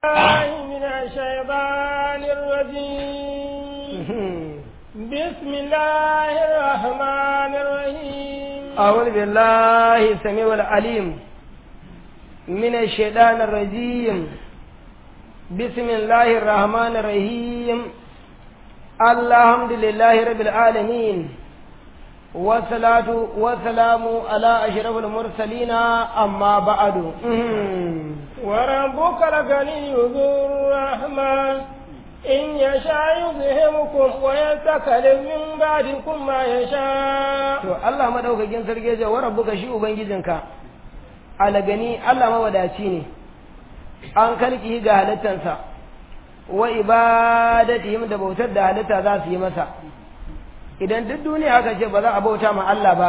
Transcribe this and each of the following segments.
الله من الشيطان الرجيم بسم الله الرحمن الرحيم أعوذ بالله السميع العليم من الشيطان الرجيم بسم الله الرحمن الرحيم الحمد لله رب العالمين والصلاة والسلام على أشرف المرسلين أما بعد وربك الغني ذو الرحمة إن يشاء يذهبكم ويستكلم من بعدكم ما يشاء to Allah madaukakin sarki ya ce wa rabbuka shi ubangijinka alagani Allah mawadaci ne an kalki ga halittansa wa ibadatihim da bautar da halitta za su yi masa idan duk duniya aka ce ba za a bauta ma Allah ba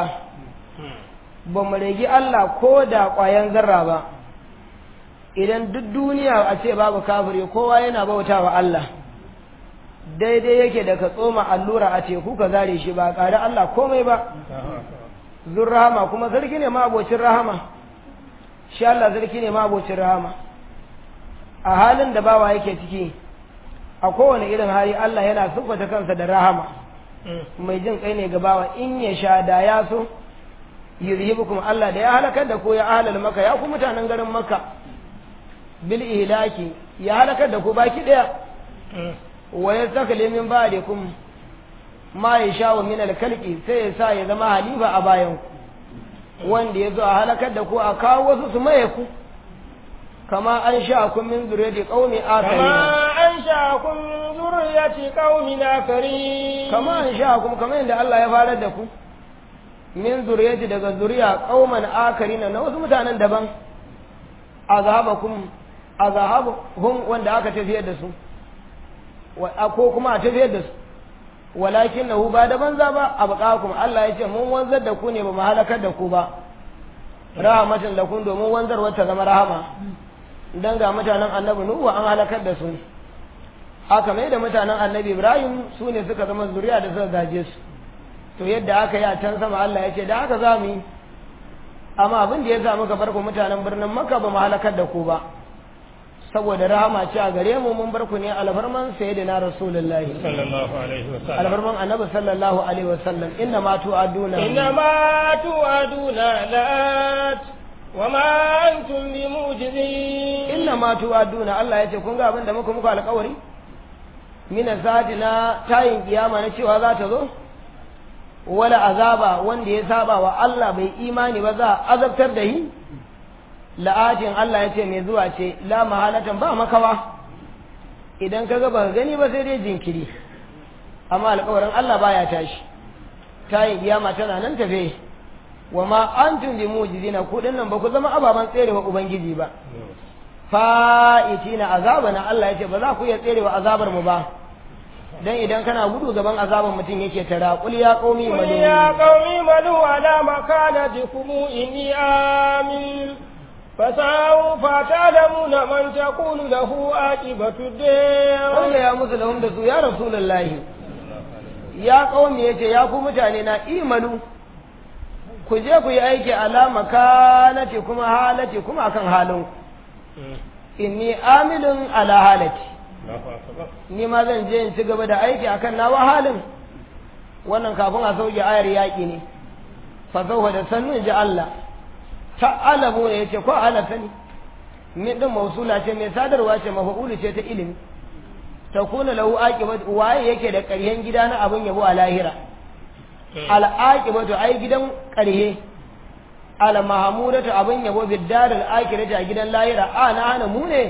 ba mu regi Allah ko da ƙwayan zarra ba idan duk duniya a ce babu kafiri kowa yana bauta wa Allah daidai yake da ka tsoma allura a teku ka zare shi ba ƙari Allah komai ba zur rahama kuma sarki ne ma abocin rahama shi Allah sarki ne ma abocin rahama a halin da bawa yake ciki a kowane irin hali Allah yana siffata kansa da rahama mai jin kai ne ga bawa in ya sha da ya so yuzhibukum Allah da ya halakar da ku ya ahlal maka ya ku mutanen garin makka bil ihlaki ya halakar da ku baki daya wa yastakli min ba'dikum ma yasha min al kalqi sai ya sa ya zama halifa a bayan ku wanda ya zo a halakar da ku a kawo wasu su maye ku kama an sha kun min zuriyati qaumi akharin كما أنشأكم من ذرية قوم آخرين kama an sha kun kamar yadda Allah ya farar da ku min zuriyati daga zuriya qauman akarin na wasu mutanen daban azhabakum azhabhum wanda aka tafiyar da su wa ko kuma a tafiyar da su walakin nahu ba da banza ba abqakum Allah ya ce mun wanzar da ku ne ba mu halakar da ku ba rahmatan lakum domin wanzarwar ta zama rahama dan ga mutanen annabi nuhu an halakar da su haka mai da mutanen annabi ibrahim su ne suka zama zuriya da suka gaje su to yadda aka yi a can sama Allah ya ce da haka za mu yi amma abin da ya sa muka farko mutanen birnin maka ba mu halakar da ku ba saboda rahama ce a gare mu mun bar ku ne alfarman sayyidina rasulullahi صلى الله عليه وسلم alfarman annabi sallallahu alaihi wasallam inna ma tu'aduna إنما توعدون لآت وما أنتم بموجزين inna ma tu'aduna Allah ya ce kun ga abin da muka muku alƙawari mina sati na tayin kiyama na cewa za ta zo wala azaba wanda ya saba wa Allah bai imani ba za a azabtar da yi la'atin Allah ya ce mai zuwa ce la mahalatan ba makawa idan ka ga ba gani ba sai dai jinkiri amma alƙawarin Allah baya tashi tayin kiyama tana nan tafe wa ma antum bi mujizina ku dinnan ba ku zama ababan tserewa ubangiji ba fa'itina azabana Allah ya ce ba za ku iya tserewa azabar mu ba dan idan kana gudu gaban azabar mutum yake tara qul ya qaumi قل يا malu قوم اعملوا على مكانتكم إني آمن فسوف تعلمون من تكون له عاقبة الدار wanda ya musu lahum da su ya rasulullahi ya qaumi yace ya ku mutane na imalu ku je ku yi aiki ala makanati kuma halati kuma akan halin inni amilun ala halati ni ma zan je in ci gaba da aiki akan nawa halin wannan kafin a sauke ayar yaƙi ne fa zauwa da sannu in ji Allah ta'alamu ne yace ko ala sani min din mausula ce mai sadarwa ce mafa'ulu ce ta ilimi takuna lahu aqibatu waye yake da ƙaryen gida na abin yabo a lahira al aqibatu ai gidan ƙarhe al mahmudatu abin yabo biddaril akhirati a gidan lahira ana hana mu ne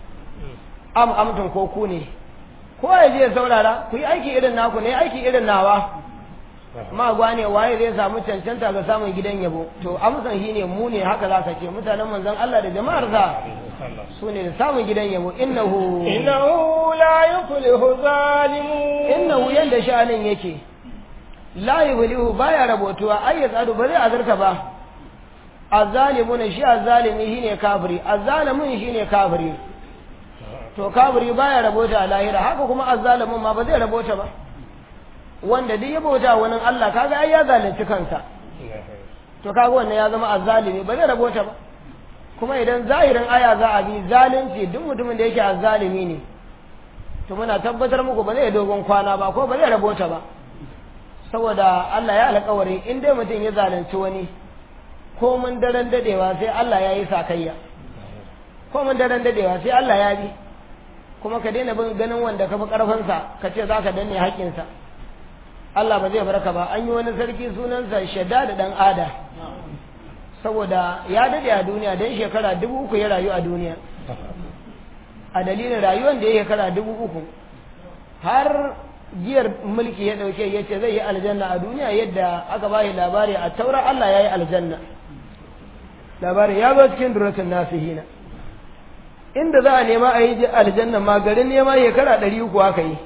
am amtun ko ku ne ko ya je ya saurara ku yi aiki irin naku ne aiki irin nawa ma gwane waye zai samu cancanta ga samun gidan yabo to amsan shi ne mu ne haka za ka ce mutanen manzon Allah da jama'ar sa su ne da samun gidan yabo innahu إنه لا يفلح الظالمون innahu yanda sha'anin yake la yuhlihu baya rabotuwa ai ya tsadu ba zai azarta ba azzalimuna shi azzalimi shine kafiri azzalimin shine kafiri to kafiri baya rabota a lahira haka kuma azzalimin ma ba zai rabota ba wanda duk ya bauta wani Allah kaga ai ya zalunci kansa to kaga wannan ya zama azzalimi ba zai rabota ba kuma idan zahirin aya za a bi zalunci duk mutumin da yake azzalimi ne to muna tabbatar muku ba zai dogon kwana ba ko ba zai rabota ba saboda Allah ya alƙawari in dai mutum ya zalunci wani ko mun daren dadewa sai Allah ya yi sakayya ko mun daren dadewa sai Allah ya bi kuma ka daina bin ganin wanda ka fi ƙarfinsa ka ce za ka danne haƙƙinsa Allah ba zai barka ba an yi wani sarki sunansa shadda da ɗan ada saboda ya dade a duniya don shekara dubu uku ya rayu a duniya a dalilin rayuwar da ya shekara dubu uku har giyar mulki ya ɗauke ya ce zai yi aljanna a duniya yadda aka ba labari a taura Allah ya yi aljanna labari ya zo cikin duratun nasihina inda za a nema a yi aljanna ma garin nema shekara ɗari uku aka yi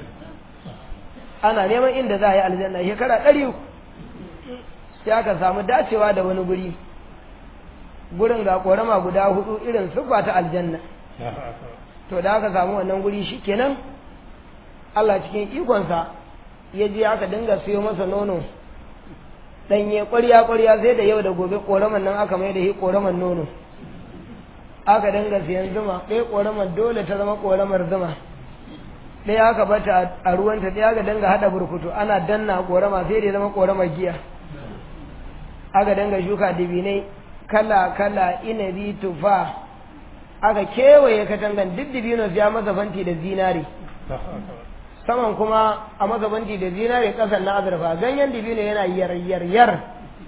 ana neman inda za a yi aljanna shekara ɗari uku sai aka samu dacewa da wani guri gurin ga ƙorama guda hudu irin siffa ta aljanna to da aka samu wannan guri shi kenan Allah cikin ikonsa ya je aka dinga siyo masa nono ɗanye ƙwarya ƙwarya sai da yau da gobe ƙoraman nan aka mai da shi ƙoraman nono aka dinga siyan zuma ɗaya ƙoramar dole ta zama ƙoramar zuma ɗaya aka bata a ruwanta ɗaya aka dinga haɗa burkutu ana danna ƙorama sai da ya zama ƙoramar giya aka dinga shuka dibinai kala kala inabi tufa aka kewaye katangan duk dibinos ya masa fanti da zinari saman kuma a masa fanti da zinari ƙasan na azurfa ganyen dibino yana yar yar yar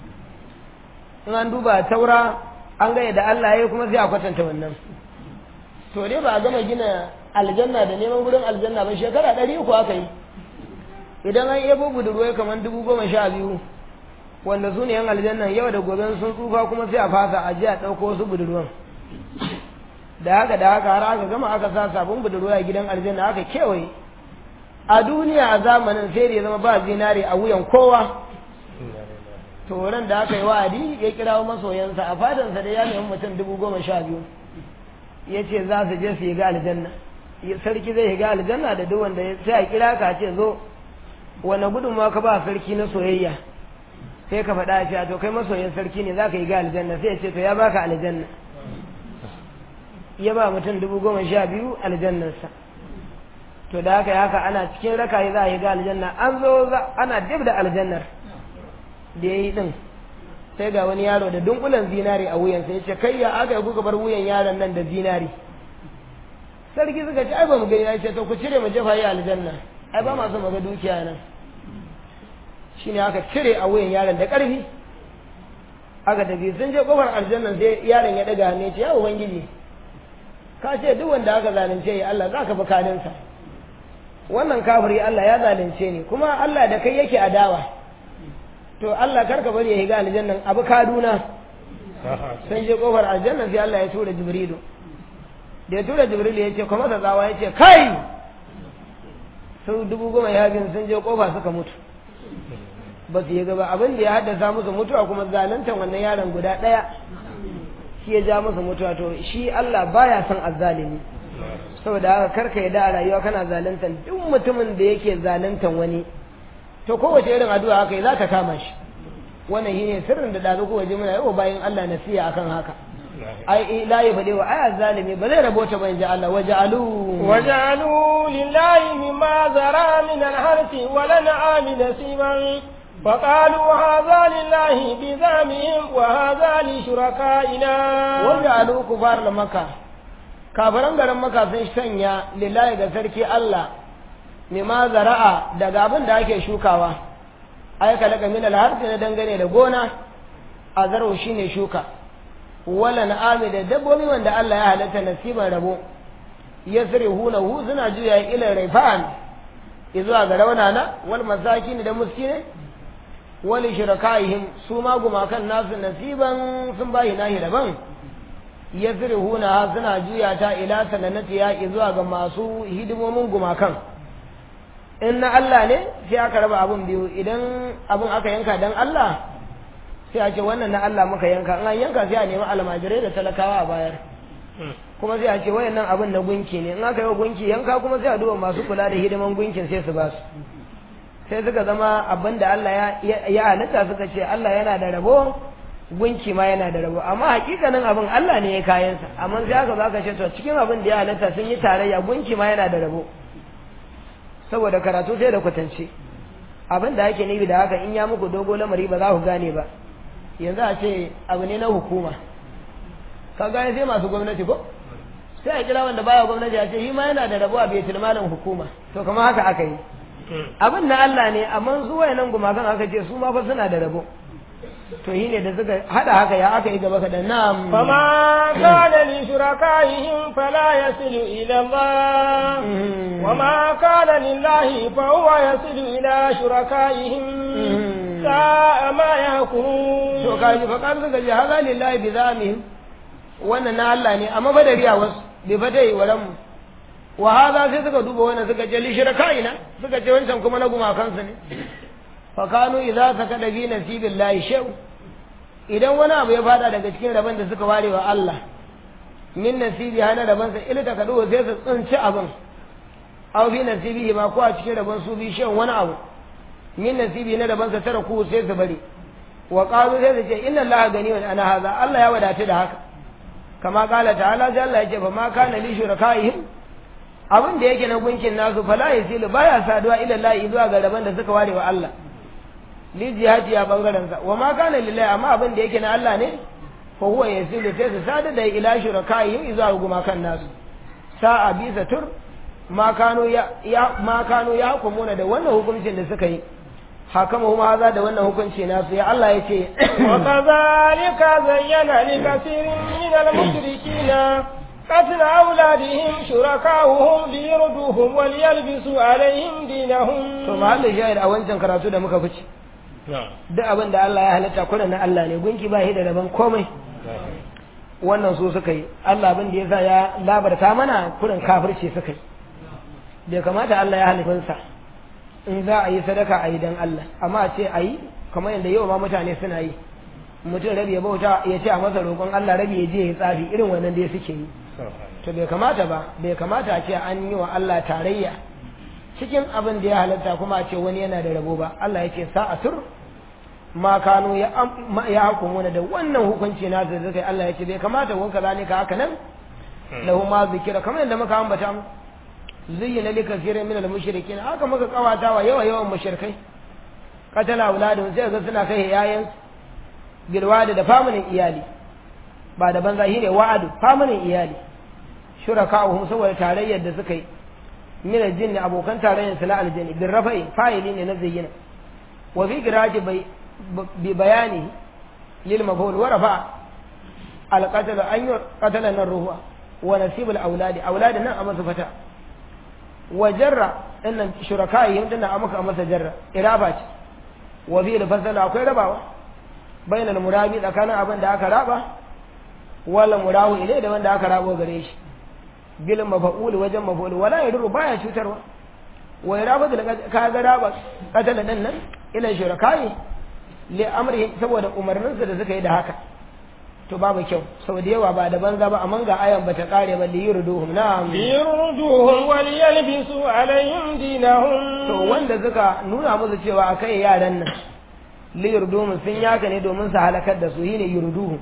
in an duba taura an gaya da Allah ya kuma sai a kwatanta wannan to dai ba a gama gina aljanna da neman gurin aljanna ba shekara ɗari uku aka yi idan an yabo budurwai kamar dubu goma sha biyu wanda su ne yan aljannan yau da gobe sun tsufa kuma sai a fasa a ji a ɗauko wasu budurwan da haka da haka har aka gama aka sa sabon budurwa a gidan aljanna aka kewaye a duniya a zamanin sai da ya zama ba zinare a wuyan kowa to ran da aka yi wa'adi ya kirawo masoyansa a fadansa da ya nemi mutum dubu goma sha biyu ya ce za su je su yi ga aljanna sarki zai yi ga aljanna da duk wanda sai a kira ka ce zo wani gudunmawa ka ba sarki na soyayya sai ka faɗa ce to kai masoyin sarki ne za ka yi ga aljanna sai ya ce to ya baka aljanna ya ba mutum dubu goma sha biyu aljannarsa to da haka haka ana cikin rakayi za a yi ga aljanna an zo ana dib da aljannar da ya yi ɗin sai ga wani yaro da dunkulen zinari a wuyansa ya ce kai ya aka yi kuka bar wuyan yaron nan da zinari sarki suka ce ai ba mu gani ya ce to ku cire mu jefa yi aljanna ai ba masu maga dukiya nan shine aka cire a wuyan yaron da ƙarfi aka tafi sun je kofar aljanna sai yaron ya daga hannu ya ce ya ubangiji ka ce duk wanda aka zalunce ya Allah za ka fi kalinsa wannan kafiri Allah ya zalunce ni kuma Allah da kai yake adawa to Allah karka bari ya higa aljannan abu kaduna sun je kofar aljannan sai Allah ya tura jibrilu da ya tura jibrilu ya ce kuma tsawa ya ce kai su dubu goma ya bin sun je kofa suka mutu ba su yi gaba abin da ya haddasa musu mutuwa kuma zaluntan wannan yaron guda ɗaya shi ya ja musu mutuwa to shi Allah baya son azzalimi saboda haka karka yadda a rayuwa kana zaluntan duk mutumin da yake zaluntan wani to kowace irin addu'a haka za ka kama shi wannan shine sirrin da dazu ko waje muna yau bayan Allah nasiya akan haka ai la ya fade wa aya zalimi ba zai rabota ba inji Allah waja'alu waja'alu lillahi mimma zara min al-harfi wa lan'ami nasiban فقالوا هذا لله بزعمهم وهذا لشركائنا وجعلوا كفار مكة kafiran garin maka sun sanya lillahi ga sarki Allah mima zara'a daga abin da ake shukawa ai kalaka min alharfi na dangane da gona a zaro shine shuka wala na'ami da dabbobi wanda Allah ya halatta nasiban rabo yasrihuna hu suna juya ila raifan izuwa ga raunana wal masakin da muskine wal shirakaihim su ma gumakan nasu nasiban sun bayi nahi daban yasrihuna suna juya ta ila sananatiya izuwa ga masu hidimomin gumakan in na Allah ne sai aka raba abun biyu idan abun aka yanka dan Allah sai a ce wannan na Allah muka yanka in an yanka sai a nemi almajirai da talakawa a bayar kuma sai a ce wayannan abun na gunki ne in aka yi wa gunki yanka kuma sai a duba masu kula da hidiman gunkin sai su ba su sai suka zama abin da Allah ya halitta suka ce Allah yana da rabo gunki ma yana da rabo amma hakikanin abin Allah ne ya kayansa amma sai aka zo aka ce to cikin abin da ya halatta sun yi tarayya gunki ma yana da rabo saboda karatu sai da kwatance abin da ake nufi da haka in ya muku dogo lamari ba za ku gane ba yanzu a ce abu ne na hukuma ka gane sai masu gwamnati ko sai a kira wanda baya gwamnati a ce shi ma yana da rabo a baitul malin hukuma to kamar haka aka yi abin na Allah ne amma su wayannan gumakan aka ce su ma fa suna da rabo to shi ne da suka hada haka ya aka yi gaba kaɗan na'am فما كان لشركائهم فلا يصل إلى الله وما كان لله فهو يصل إلى شركائهم ساء ما يحكمون to kaji fa kan suka ji haza lillahi bi zamihim wannan na Allah ne amma ba da riya wasu bai fa dai waran mu wa haza sai suka duba wannan suka ce li shirkaina suka ce wancan kuma na gumakansu ne fa kanu idza sakada bi nasibillahi shay'u idan wani abu ya fada daga cikin rabon da suka ware wa Allah min nasibi hana rabon sa ilta kadu sai su tsinci abin aw bi nasibi ma ko a cikin rabon su bi shan wani abu min nasibi na rabon sa tara ku sai su bari wa qalu sai su ce inna allaha ganiyun ana haza Allah ya wadata da haka kama kala ta'ala sai Allah ya ce fa ma kana li shurakaihim abin da yake na gunkin nasu fala yasilu baya saduwa ila Allah zuwa ga rabon da suka ware wa Allah li jihati ya bangaren sa wa ma kana lillahi amma abin da yake na Allah ne fa huwa yasilu sai su sada da ila shurakaihim zuwa gumakan nasu sa'a bisa tur ma kano ya ma kano ya hukumuna da wannan hukuncin da suka yi hakama kuma haza da wannan hukunci nasu ya Allah ya ce وكذلك زين لكثير من المشركين قتل أولادهم شركاؤهم ليردوهم وليلبسوا عليهم دينهم to mahallin shahid a wancan karatu da muka fice duk abin da Allah ya halitta kuna na Allah ne gunki ba shi da daban komai wannan su suka yi Allah abin da yasa ya labarta mana kurin kafirci suka yi bai kamata Allah ya halifinsa in za a yi sadaka a yi don Allah amma a ce a yi kamar yadda yau ma mutane suna yi mutum rabi ya bauta ya ce a masa roƙon Allah rabi ya je ya tsafi irin wannan dai suke yi to bai kamata ba bai kamata a ce an yi wa Allah tarayya cikin abin da ya halatta kuma a ce wani yana da rabo ba Allah ya ce sa'a tur ma kano ya ya hukumuna da wannan hukunci na da zai Allah ya ce bai kamata wanka zalika haka nan lahu ma zikira kamar yadda muka ambata mu zuyyina li kathirin min al-mushrikin haka muka kawata wa yawa yawan mushrikai qatala auladun sai ga suna kai yayan bilwada da famunin iyali ba da banza shine wa'adu famunin iyali shuraka'uhum saboda tarayyar da suka yi min al-jinni abokan tarayyar su na aljanni bin rafa'i fa'ili ne na zayyina wa fi giraji bai bi bayani lil maf'ul wa rafa al-qatl an qatala nan ruwa wa nasibul auladi auladi nan a masa fata wa jarra dinnan shuraka'i dinnan a maka masa jarra iraba ce wa fi al akwai rabawa bainal murabi tsakanin abin da aka raba wala murahu ilai da wanda aka rabo gare shi bil mafa'ul wajen mafa'ul wala yadru baya cutarwa wa iraba da ka ga raba katala din nan ila shuraka'i li amri saboda umarninsa da suka yi da haka to babu kyau sau da yawa ba da banza ba amma ga ayan bata kare ba li yurduhum na'am liyurduhum wal yalbisu alaihim dinahum to wanda suka nuna musu cewa akai yaran nan li yurduhum sun yaka ne domin su halakar da su shine yurduhum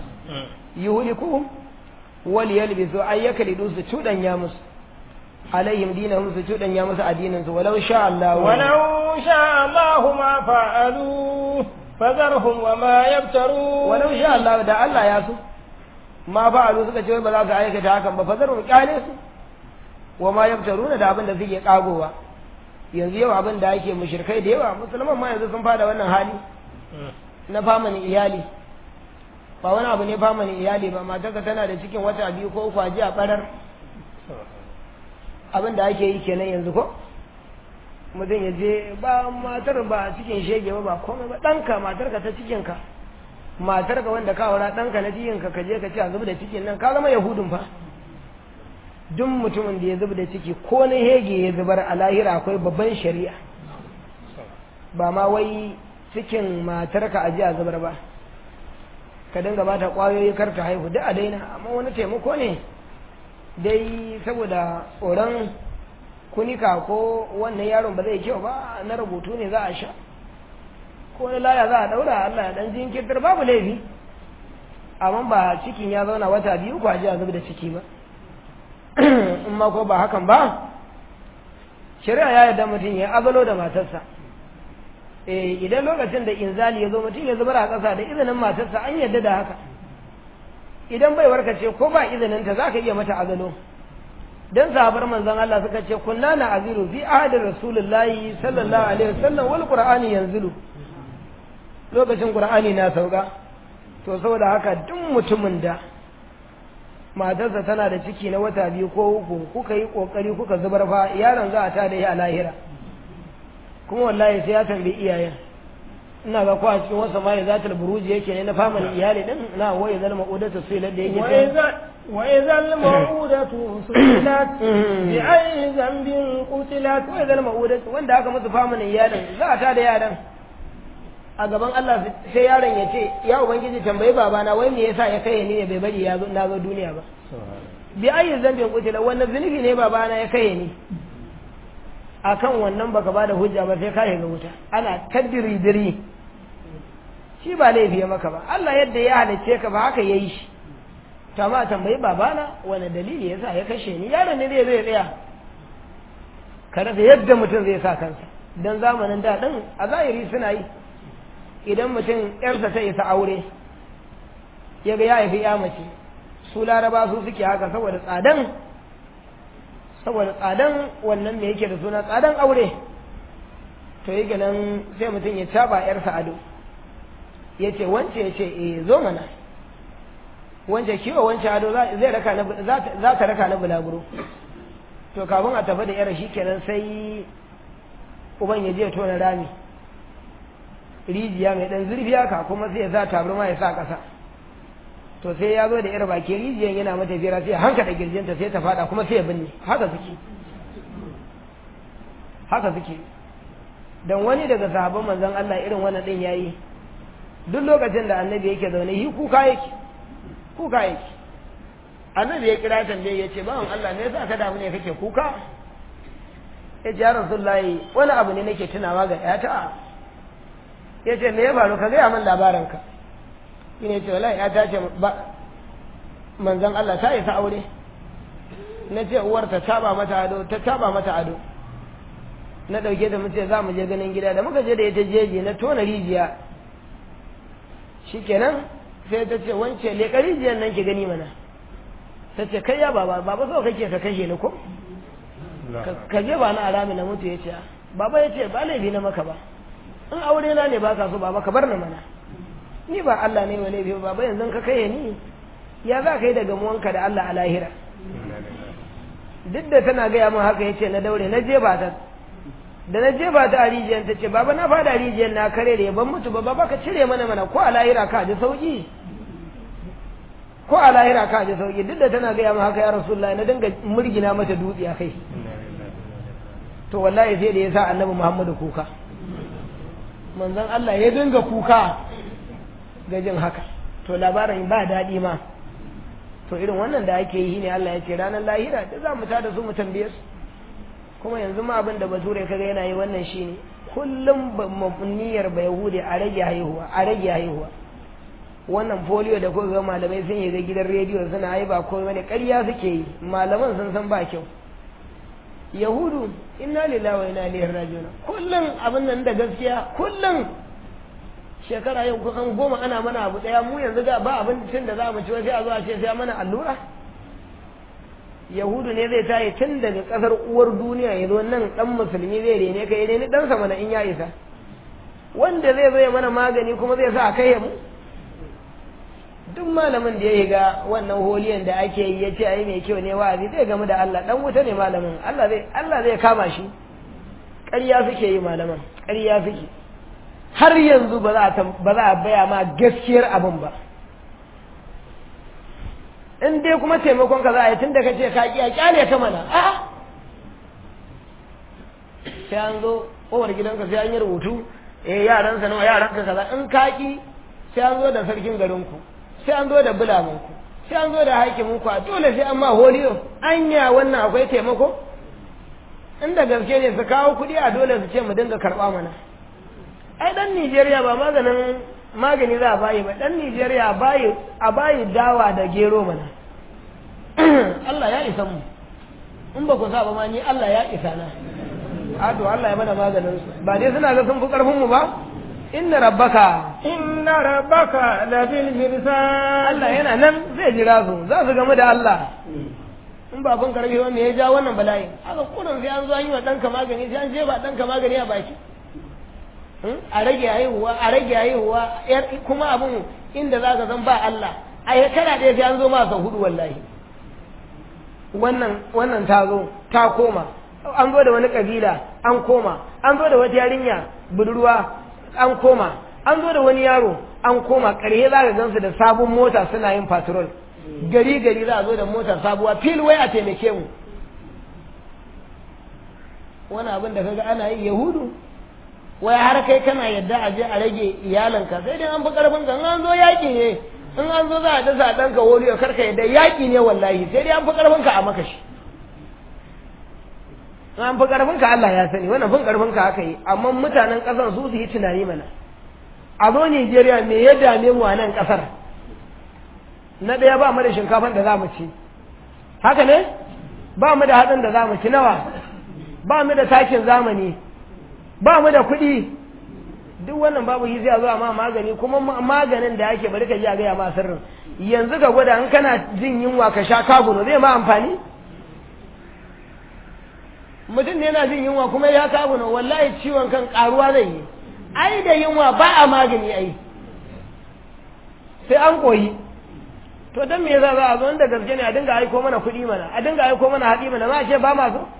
yuhlikuhum wal yalbisu ay yaklidu su cudanya musu alaihim dinahum su cudanya musu addinin su walau sha Allah walau sha Allah ma fa'alu fazarhum wa ma yabtaru walau sha Allah da Allah ya so ma fa'alu suka ce ba za su aikata hakan ba fazarhum kyale su wa ma yabtaruna da abin da suke kagowa yanzu yau abin da ake mushrikai da yawa musulman ma yanzu sun fada wannan hali na famanin iyali ba wani abu ne famanin iyali ba matarka tana da cikin wata biyu ko uku a ji a barar abin da ake yi kenan yanzu ko mutum ya je ba matar ba cikin shege ba ba komai ba ɗanka matarka ta cikinka matarka wanda ka aura ɗanka na cikinka ka je ka ci a zuba da cikin nan ka zama yahudun fa duk mutumin da ya zuba da ciki ko na hege ya zubar a lahira akwai babban shari'a ba ma wai cikin matarka a ji a zubar ba ka dinga ba ta ƙwayoyi kar ta haihu duk a daina amma wani taimako ne dai saboda tsoron kunika ko wannan yaron ba zai kyau ba na rubutu ne za a sha ko wani laya za a daura Allah ya dan jinkirtar babu laifi amma ba cikin ya zauna wata biyu ko a ji a zuba da ciki ba in ma ko ba hakan ba shari'a ya yarda mutum ya azalo da matarsa eh idan lokacin da inzali ya zo mutum ya zubar a ƙasa da izinin matarsa an yarda da haka idan bai warkace ko ba izinin ta zaka iya mata azalo dan sahabar manzon Allah suka ce kunna na aziru fi ahadin rasulullahi sallallahu alaihi wasallam wal qur'ani yanzilu lokacin qur'ani na sauka to saboda haka duk mutumin da matarsa tana da ciki na wata biyu ko uku kuka yi kokari kuka zubar fa yaron za a ta da yi a lahira kuma wallahi sai ya tambayi iyayen ina ga kwa cikin wasu ma ya zata buruji yake ne na family iyali din na waye zalma udatu sai da yake وإذا الموءودة سئلت بأي ذنب قتلت وإذا الموءودة wanda aka musu famin iyalin za a tada yaran a gaban Allah sai yaron ya ce ya ubangiji tambayi babana wai me yasa ya kai ni bai bari ya zo na zo duniya ba bi ayi zambin kutila wannan zunubi ne babana ya kai ni akan wannan baka bada hujja ba sai ka ga wuta ana kaddiri diri shi ba laifi maka ba Allah yadda ya halicce ka ba haka yayi shi to amma tambayi babana wani dalili yasa ya kashe ni yaron ne zai zai tsaya ka rasa yadda mutum zai sa kansa dan zamanin da din a zahiri suna yi idan mutum yarsa ta isa aure ya ga ya haifi ya mace su laraba su suke haka saboda tsadan saboda tsadan wannan me yake da suna tsadan aure to yake nan sai mutum ya caba yarsa ado ya ce wance ya ce eh zo mana wance kiwo wance ado zai raka na za ta raka na bulaguro to kafin a tafi da yar shi kenan sai uban ya je tona rami rijiya mai dan zurfi haka kuma sai ya sa tabarma ya sa ƙasa to sai ya zo da yar baki rijiyan yana mata fira sai hanka da girjinta sai ta fada kuma sai ya binne haka suke haka suke dan wani daga sahabban manzon Allah irin wannan din yayi duk lokacin da annabi yake zaune yi kuka yake kuka yake annabi ya kira tambaye ya ce bawan Allah ne yasa ka damu ne kake kuka ya ce ya rasulullahi wani abu ne nake tunawa ga yata ya ce me ya faru ka gaya min labarinka shi ne ce wallahi ya ta ce manzan Allah ta isa aure na ce uwar ta taba mata ado ta taba mata ado na ɗauke da mace za mu je ganin gida da muka je da ita jeji na tona rijiya shikenan sai ta ce wance leƙa rijiyar nan ki gani mana ta ce kai ya baba baba so kake ka kashe ni ko ka je ba na arami na mutu ya ce baba ya ce ba laifi na maka ba in aure na ne ba ka so baba ka bar ni mana ni ba Allah ne wani biyu baba yanzu ka kai ni ya za ka yi da gamuwanka da Allah a lahira duk da tana gaya min haka yace na daure na je ba ta da na je ba ta a rijiyar ta ce baba na fada rijiyar na kare da ban mutu ba baba ka cire mana mana ko a lahira ka ji sauki ko a lahira ka ji sauki duk da tana gaya min haka ya rasulullahi na dinga murgina mata dutse a kai to wallahi sai da ya sa annabi muhammadu kuka manzon Allah ya dinga kuka ga jin haka to labarin ba daɗi ma to irin wannan da ake yi ne Allah ya ce ranar lahira da za mu ta da su mu tambaye su kuma yanzu ma abin da bature kaga yana yi wannan shine kullum niyyar ba yahudi a rage haihuwa a rage haihuwa wannan polio da kuka ga malamai sun yi ga gidan rediyo suna haiba ko wani ƙarya suke yi malaman sun san ba kyau yahudu inna lillahi wa inna ilaihi raji'un kullum abin nan da gaskiya kullum shekara yau kusan goma ana mana abu daya mu yanzu ga ba abincin da za mu ci sai a zo a ce sai mana allura yahudu ne zai tayi tun daga kasar uwar duniya ya zo nan dan musulmi zai rene ka ne dan sa mana in ya isa wanda zai zo ya mana magani kuma zai sa a kai mu duk malamin da ya yi ga wannan holiyan da ake yi ya ce ai mai kyau ne wa'azi zai gamu da Allah dan wuta ne malamin Allah zai Allah zai kama shi ƙarya suke yi malaman ƙarya suke har yanzu ba za a baya ma gaskiyar abin ba in dai kuma taimakon ka za a yi tun da ka ce ka ƙiya ƙyale ka mana a'a sai an zo kowar gidanka sai an yi rubutu eh yaransa nawa yaranka kaza in ka ƙi sai an zo da sarkin garinku sai an zo da bulamanku sai an zo da hakiminku a dole sai an ma holiyo anya wannan akwai taimako inda gaske ne su kawo kuɗi a dole su ce mu dinga karɓa mana ai dan Nijeriya ba maganin magani za a bayi ba dan Nijeriya a bayi a bayi dawa da gero mana Allah ya isa mu in ba ku sa ba ma ni Allah ya isa na a to Allah ya mana maganin su ba dai suna ga sun fi karfin mu ba inna rabbaka inna rabbaka labil mirsad Allah yana nan zai jira su za su gamu da Allah in ba kun karfi wanda ya ja wannan bala'i haka kurin sai an zo an yi wa ɗanka magani sai an je ba ɗanka magani a baki a rage haihuwa a rage haihuwa kuma abin inda za ka san ba Allah a shekara ɗaya sai an zo ma sau hudu wallahi wannan wannan ta zo ta koma an zo da wani kabila an koma an zo da wata yarinya budurwa an koma an zo da wani yaro an koma ƙarshe za ka gansu da sabon mota suna yin patrol gari gari za a zo da motar sabuwa fil wai a taimake mu wani abin da kaga ana yi yahudu wai har kai kana yadda a je a rage iyalanka sai dai an fi karfin ka an zo yaƙi ne in an zo za a dasa ɗanka wuri ya karka yadda yaƙi ne wallahi sai dai an fi karfin ka a maka shi an fi karfin ka Allah ya sani wannan fin karfin ka aka yi amma mutanen ƙasar su su yi tunani mana a zo Nijeriya me ya dame mu a nan ƙasar na ɗaya ba mu da shinkafan da za mu ci haka ne ba mu da hatsin da za mu ci nawa ba mu da takin zamani ba mu da kuɗi duk wannan babu yi zai zuwa ma magani kuma maganin da ake bari ka ji a gaya ma sirrin yanzu ka gwada in kana jin yunwa ka sha kaguno zai ma amfani mutum ne yana jin yunwa kuma ya kaguno wallahi ciwon kan karuwa zai yi ai da yunwa ba a magani ai sai an koyi to dan me yasa za a zo inda gaske ne a dinga aiko mana kuɗi mana a dinga aiko mana haɗi mana ma ce ba ma so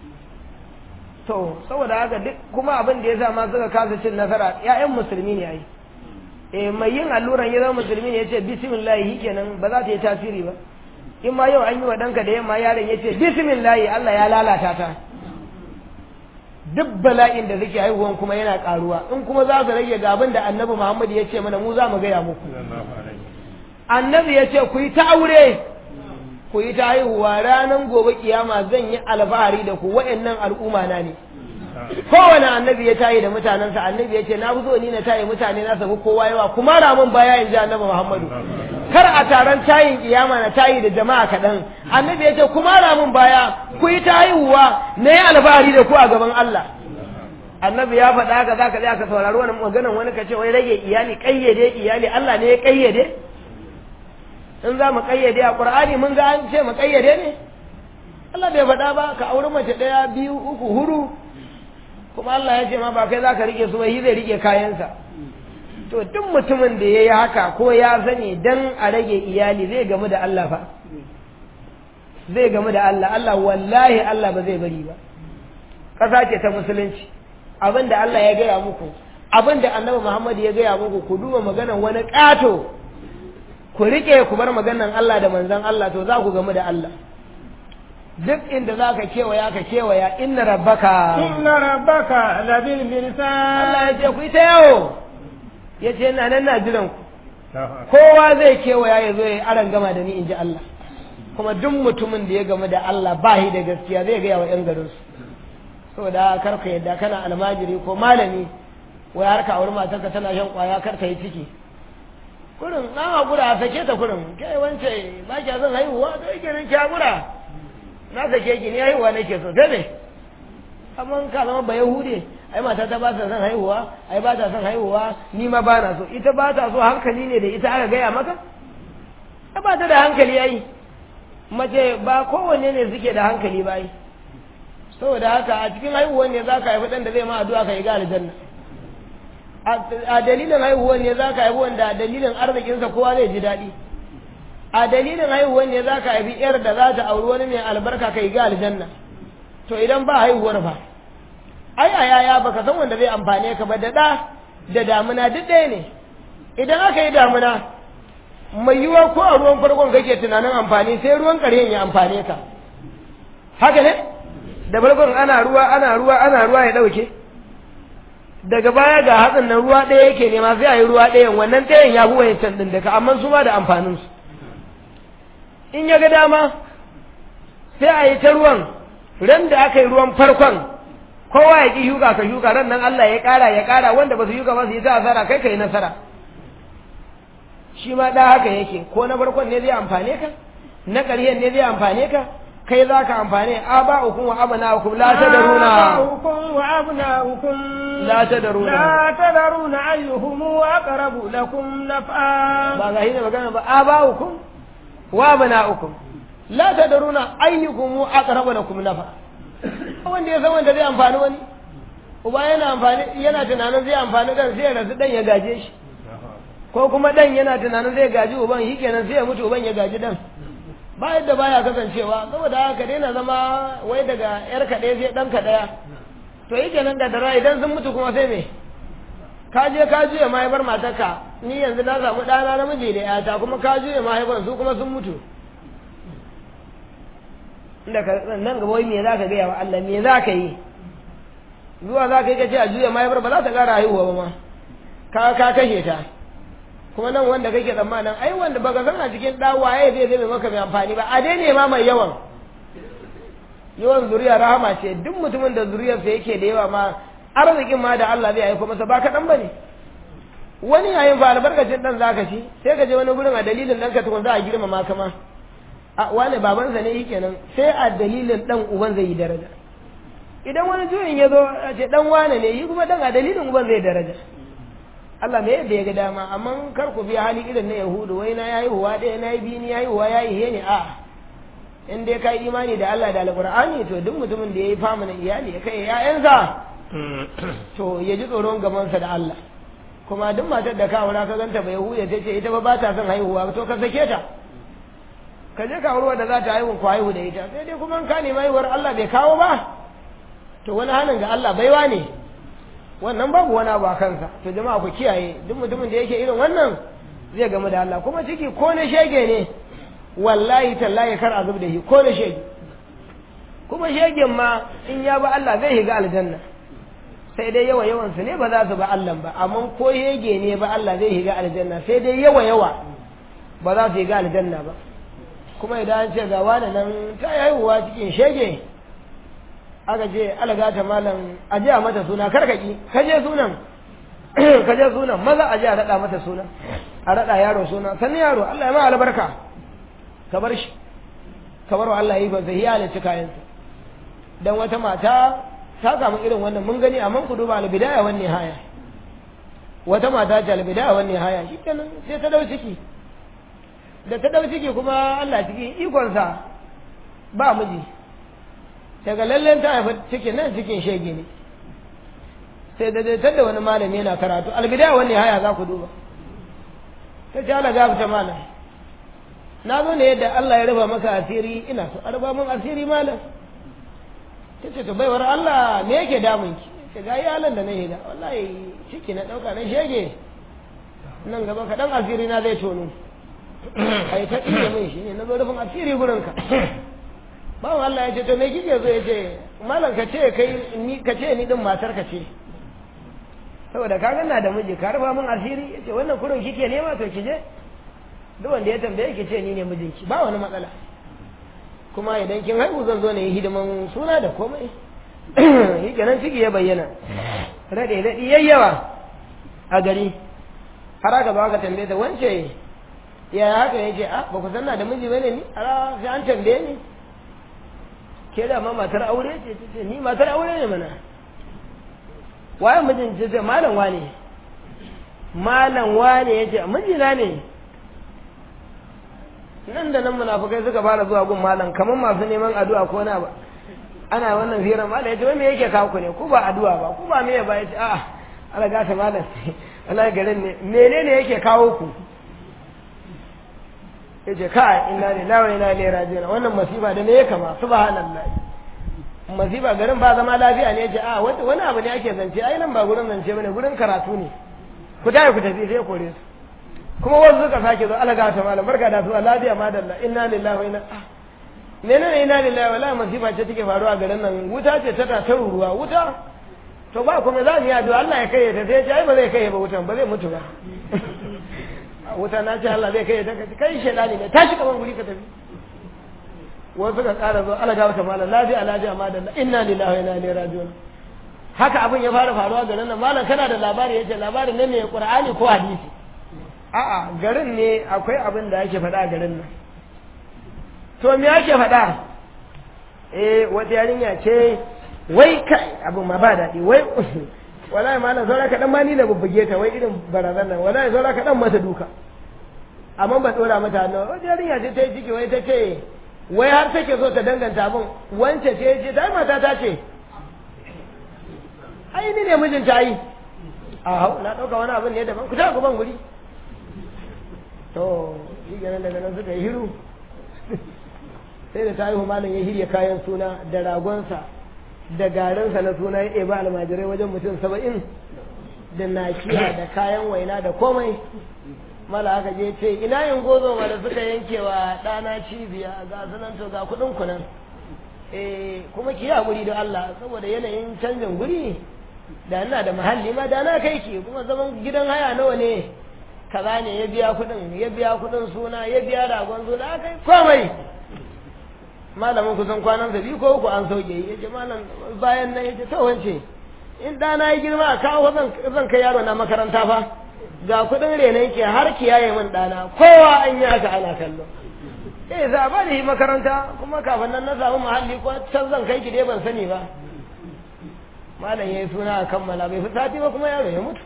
to saboda haka duk kuma abin da yasa ma suka kasa cin nasara ƴaƴan musulmi ne ai eh mai yin alluran ya zama musulmi ne yace bismillah kenan ba za ta yi tasiri ba in ma yau an yi wa ɗanka da yamma yaron yace bismillah Allah ya lalata ta duk bala'in da suke haihuwan kuma yana karuwa in kuma za su rage ga abin da annabi Muhammad ya ce mana mu za mu gaya muku annabi ya ce ku yi ta aure ku yi ta haihuwa ranar gobe kiyama zan yi alfahari da ku wa'annan al'umma na ne kowane annabi ya tayi da mutanensa annabi ya ce na fi so ni na tayi mutane na sabu kowa yawa kuma ramin baya in ji annabi muhammadu kar a taron tayin kiyama na tayi da jama'a kaɗan annabi ya ce kuma ramin baya ku yi ta haihuwa na yi alfahari da ku a gaban allah annabi ya faɗa haka za ka tsaya ka saurari wani maganan wani ka ce wai rage iyali ƙayyade iyali allah ne ya ƙayyade in za mu kayyade a ƙur'ani mun ga an ce mu kayyade ne Allah bai faɗa ba ka auri mace ɗaya biyu uku huru kuma Allah ya ce ma ba kai za ka rike su ba shi zai rike kayansa to duk mutumin da ya yi haka ko ya sani dan a rage iyali zai gamu da Allah fa zai gamu da Allah Allah wallahi Allah ba zai bari ba ƙasa ce ta musulunci abin da Allah ya gaya muku abin da annabi Muhammad ya gaya muku ku duba maganar wani ƙato ku riƙe ku bar maganan Allah da manzon Allah to za ku gamu da Allah duk inda za ka kewaya ka kewaya inna rabbaka inna rabbaka labil mirsad Allah ya ce ku yi ta yawo ya ce ina nan na jiran ku kowa zai kewaya ya zo ya aran gama da ni in ji Allah kuma duk mutumin da ya gamu da Allah ba shi da gaskiya zai gaya wa 'yan garinsu saboda kar ka yadda kana almajiri ko malami wai har ka auri matarka tana shan kwaya kar ta yi ciki kurin na hakura a sake ta kurin kai wance ba kya son haihuwa to yake nan ki hakura na sake ki ni haihuwa nake so sai ne amma ka zama ba yahude ai mata ta ba ta son haihuwa ai ba ta son haihuwa ni ma ba na so ita ba ta so hankali ne da ita aka gaya maka ba ta da hankali ai mace ba kowanne ne suke da hankali ba ai saboda haka a cikin haihuwan ne za ka haifi ɗan da zai ma addu'a ka yi ga aljanna a dalilin haihuwan ne za ka haifi wanda a dalilin arzikinsa kowa zai ji daɗi a dalilin haihuwan ne za ka haifi yar da za ta auri wani mai albarka ka yi ga aljanna to idan ba haihuwar fa ai a yaya baka san wanda zai amfane ka ba da ɗa da damuna duk ɗaya ne idan aka yi damuna mai yiwuwa ko a ruwan farkon kake tunanin amfani sai ruwan ƙarshen ya amfane ka haka ne da farkon ana ruwa ana ruwa ana ruwa ya ɗauke daga baya ga hatsin nan ruwa ɗaya yake nema sai a yi ruwa ɗayan wannan ɗayan ya bi wancan ɗin daga amma su ma da amfaninsu in ya ga dama sai a yi ta ruwan ran da aka yi ruwan farkon kowa ya ƙi shuka ka shuka ran nan Allah ya ƙara ya ƙara wanda ba su shuka ba su yi ta asara kai ka yi nasara shi ma da haka yake ko na farkon ne zai amfane ka na ƙarshen ne zai amfane ka kai za ka amfane aba'ukum wa abna'ukum la tadaruna آباؤكم وأبناؤكم la tadaruna لا تدرون أيهم أقرب لكم نفعا ba ga hina magana ba aba'ukum wa abna'ukum la tadaruna ayyukum aqrabu lakum nafa wanda ya san wanda zai amfani wani uba yana amfani yana tunanin zai amfani dan sai ya rasu dan ya gaje shi ko kuma dan yana tunanin zai gaji uban shi kenan sai ya mutu uban ya gaji dan ba yadda baya kasancewa saboda haka daina zama wai daga yar ka ɗaya sai ɗan ka ɗaya to yi kenan da dara idan sun mutu kuma sai me ka je ka juya mahaifar matarka ni yanzu na samu ɗana namiji da yata kuma ka juya mahaifar su kuma sun mutu inda ka nan gaba wai me za ka gaya wa Allah me za ka yi zuwa za ka yi ka ce a juya mahaifar ba za ta ƙara haihuwa ba ma ka ka kashe ta kuma nan wanda kake tsammanin ai wanda baka san a cikin ɗa waye zai zai maka mai amfani ba a dai ne ma mai yawan yawan zuriya rahama ce duk mutumin da zuriyarsa yake da yawa ma arzikin ma da Allah zai aiko masa ba kaɗan ba ne wani yayin fa albarkacin ɗan zaka ci sai ka je wani gurin a dalilin ɗanka tukun za a girmama ka ma a wani babansa ne yake nan sai a dalilin ɗan uban zai yi daraja idan wani juyin ya zo a ce ɗan wane ne yi kuma ɗan a dalilin uban zai daraja Allah me yadda ya ga dama amma kar ku biya hali irin na Yahudu wai na yayi huwa ɗaya na yi biyu ni yayi huwa yayi he ne a in dai kai imani da Allah da Alƙur'ani to duk mutumin da yayi fama na iyali ya kai ƴaƴansa to ya ji tsoron gamansa da Allah kuma duk matar da ka aura ka ganta bai huya ta ce ita ba ba ta son haihuwa to ka sake ta ka je ka aure da za ta haihu ko haihu da ita sai dai kuma in ka nemi haihuwar Allah bai kawo ba to wani halin ga Allah baiwa ne wannan babu wani abu a kansa to jama'a ku kiyaye duk mutumin da yake irin wannan zai gamu da Allah kuma ciki ko na shege ne wallahi tallahi kar a zub da shi ko na shege kuma shegen ma in ya ba Allah zai shiga aljanna sai dai yawa yawan su ne ba za su ba Allah ba amma ko shege ne ba Allah zai shiga aljanna sai dai yawa yawa ba za su shiga aljanna ba kuma idan an ce ga wani nan ta haihuwa cikin shege aka je alaga ta malam a je a mata suna karkaki ka je sunan ka je sunan maza a je a raɗa mata suna a raɗa yaro suna sannan yaro Allah ya ma albarka ka bar shi ka bar wa Allah yi ba zai yi halicci kayansa dan wata mata ta samu irin wannan mun gani amma ku duba albidaya wan nihaya wata mata ce albidaya wan nihaya shikenan sai ta dau ciki da ta dau ciki kuma Allah cikin ikonsa ba miji daga lallen ta haifa cikin nan cikin shege ne sai da dai da wani malami yana karatu albidaya wani haya za ku duba ta ce Allah gafata malam na zo ne yadda Allah ya raba maka asiri ina so a raba min asiri malam ta ce to baiwar Allah me yake damun ki ce ga iyalan da na yi da wallahi ciki na ɗauka na shege nan gaba kaɗan asiri na zai tono ai ta ɗiye min shi ne na zo rufin asiri gurinka bawan Allah ya ce to me kike zo ya ce malam ka ce kai ni ka ce ni din matar ka ce saboda ka ganna da miji ka rufa min asiri ya ce wannan kurin kike nema to ki je duk wanda ya tambaye ki ce ni ne mijinki ba wani matsala kuma idan kin haihu zan zo ne yi hidiman suna da komai yi kenan ciki ya bayyana rade daɗi yayyawa a gari har aka ba ka tambaye ta wance ya haka ya ce a ba ku sanna da miji bane ni a sai an tambaye ni ke da ma matar aure ce ta ce ni matar aure ne mana waye mijin ce ce malam wane malam wane ya ce mijina ne nan da nan munafukai suka fara zuwa gun malam kamar masu neman addu'a ko na ba ana wannan firar malam ya ce wai me yake kawo ku ne ku ba addu'a ba ku ba me ba ya ce a'a ala gata malam wallahi garin ne menene yake kawo ku ya ce kai inna lillahi wa inna ilaihi raji'un wannan masifa da me ya kama subhanallah masifa garin ba zama lafiya ne ya ce a wani abu ne ake zance ai nan ba gurin zance bane gurin karatu ne ku tafi ku tafi sai kore su kuma wasu suka sake zo alaga ta malam barka da zuwa lafiya madalla inna lillahi wa inna menene inna lillahi wa la masifa ce take faruwa garin nan wuta ce ta ta ruwa wuta to ba kuma za mu yi addu'a Allah ya kai ta sai ya ce ai ba zai kai ba wutan ba zai mutu ba wuta na ce Allah zai kai ta kai shedani ne tashi kaman guri ka tafi wasu suka ƙara zo alaga wata malam lafiya lafiya madalla inna lillahi wa inna ilaihi raji'un haka abin ya fara faruwa garin nan malam kana da labari yace labarin ne mai qur'ani ko hadisi a'a garin ne akwai abin da ake faɗa a garin nan to me ake faɗa eh wata yarinya ce wai kai abin ma ba daɗi wai wallahi malam saura kaɗan ma ni na bubbuge ta wai irin barazan nan wallahi saura kaɗan mata duka amma ba ɗora mata hannu wata yarinya ce ta yi ciki wai ta ce wai har take so ta danganta abin wance ce ce ta mata ta ce ai ni ne mijinta ai a hau na ɗauka wani abin ne daban ku ta ban guri to shi ganin daga nan suka yi hiru sai da ta yi malam ya hirya kayan suna da ragonsa da garinsa na suna ya ɗeba almajirai wajen mutum saba'in da nakiya da kayan waina da komai mala haka je ce ina yin gozo ma da suka yanke wa ɗana cibiya ga sunan to ga kuɗin kunan eh kuma ki yi haƙuri da Allah saboda yanayin canjin guri da ina da mahalli ma da na kai ki kuma zaman gidan haya nawa ne kaza ne ya biya kuɗin ya biya kuɗin suna ya biya ragon suna aka yi komai malamin kusan kwanan sa biyu ko uku an sauke ya ce malam bayan nan ya ce to wance in ɗana ya girma a kawo zan kai yaro na makaranta fa ga kuɗin renon ke har kiyaye min ɗana kowa an yi haka ana kallo eh za ba da makaranta kuma kafin nan na samu muhalli ko can zan kai ki dai ban sani ba malam ya yi suna a kammala bai fi sati ba kuma yaro ya mutu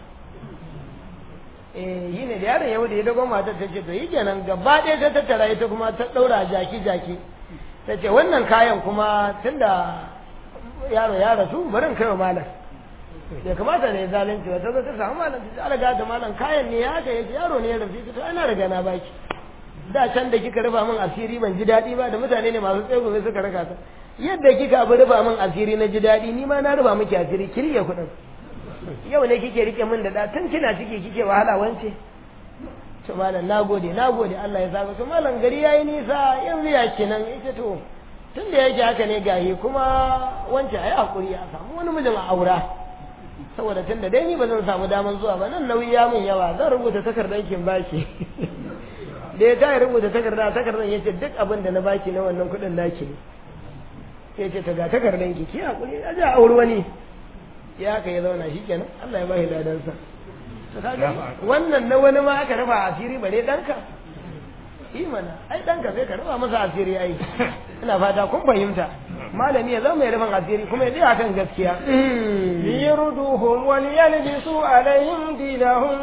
eh yi ne da yaron ya mutu ya dogon matar ta ce to yi kenan gaba ɗaya ta tattara ita kuma ta ɗaura jaki jaki ta ce wannan kayan kuma tunda yaro ya rasu barin kai wa malam bai kamata ne zalunci ba ta zo ta samu malam ta ce alaga da malam kayan ne ya haka yake yaro ne ya rasu ta ana riga na baki da can da kika rufa min asiri ban ji daɗi ba da mutane ne masu tsegume suka raka ta yadda kika abu rufa min asiri na ji daɗi ni ma na rufa miki asiri ki rike kuɗin yau ne kike rike min da da tun kina ciki kike wahala wance to malam nagode nagode Allah ya saka to malam gari yayi nisa yanzu ya kenan ita to tun da yake haka ne gahi kuma wance ayi hakuri a samu wani mijin a aura saboda tun da dai ni ba zan samu daman zuwa ba nan nauyi ya min yawa zan rubuta takardar kin baki da ya ta rubuta takarda takardar ya ce duk abin da na baki na wannan kuɗin naki ne ya ce ta ga takardar ki ki hakuri a ji a auri wani ya haka ya zauna shi kenan Allah ya ba shi ladansa to kaga wannan na wani ma aka raba asiri bare danka yi mana ai danka sai ka raba masa asiri ai ina fata kun fahimta malami ya zama mai rufin asiri kuma ya tsaya kan gaskiya liyurduhum wal yalbisu alaihim dinahum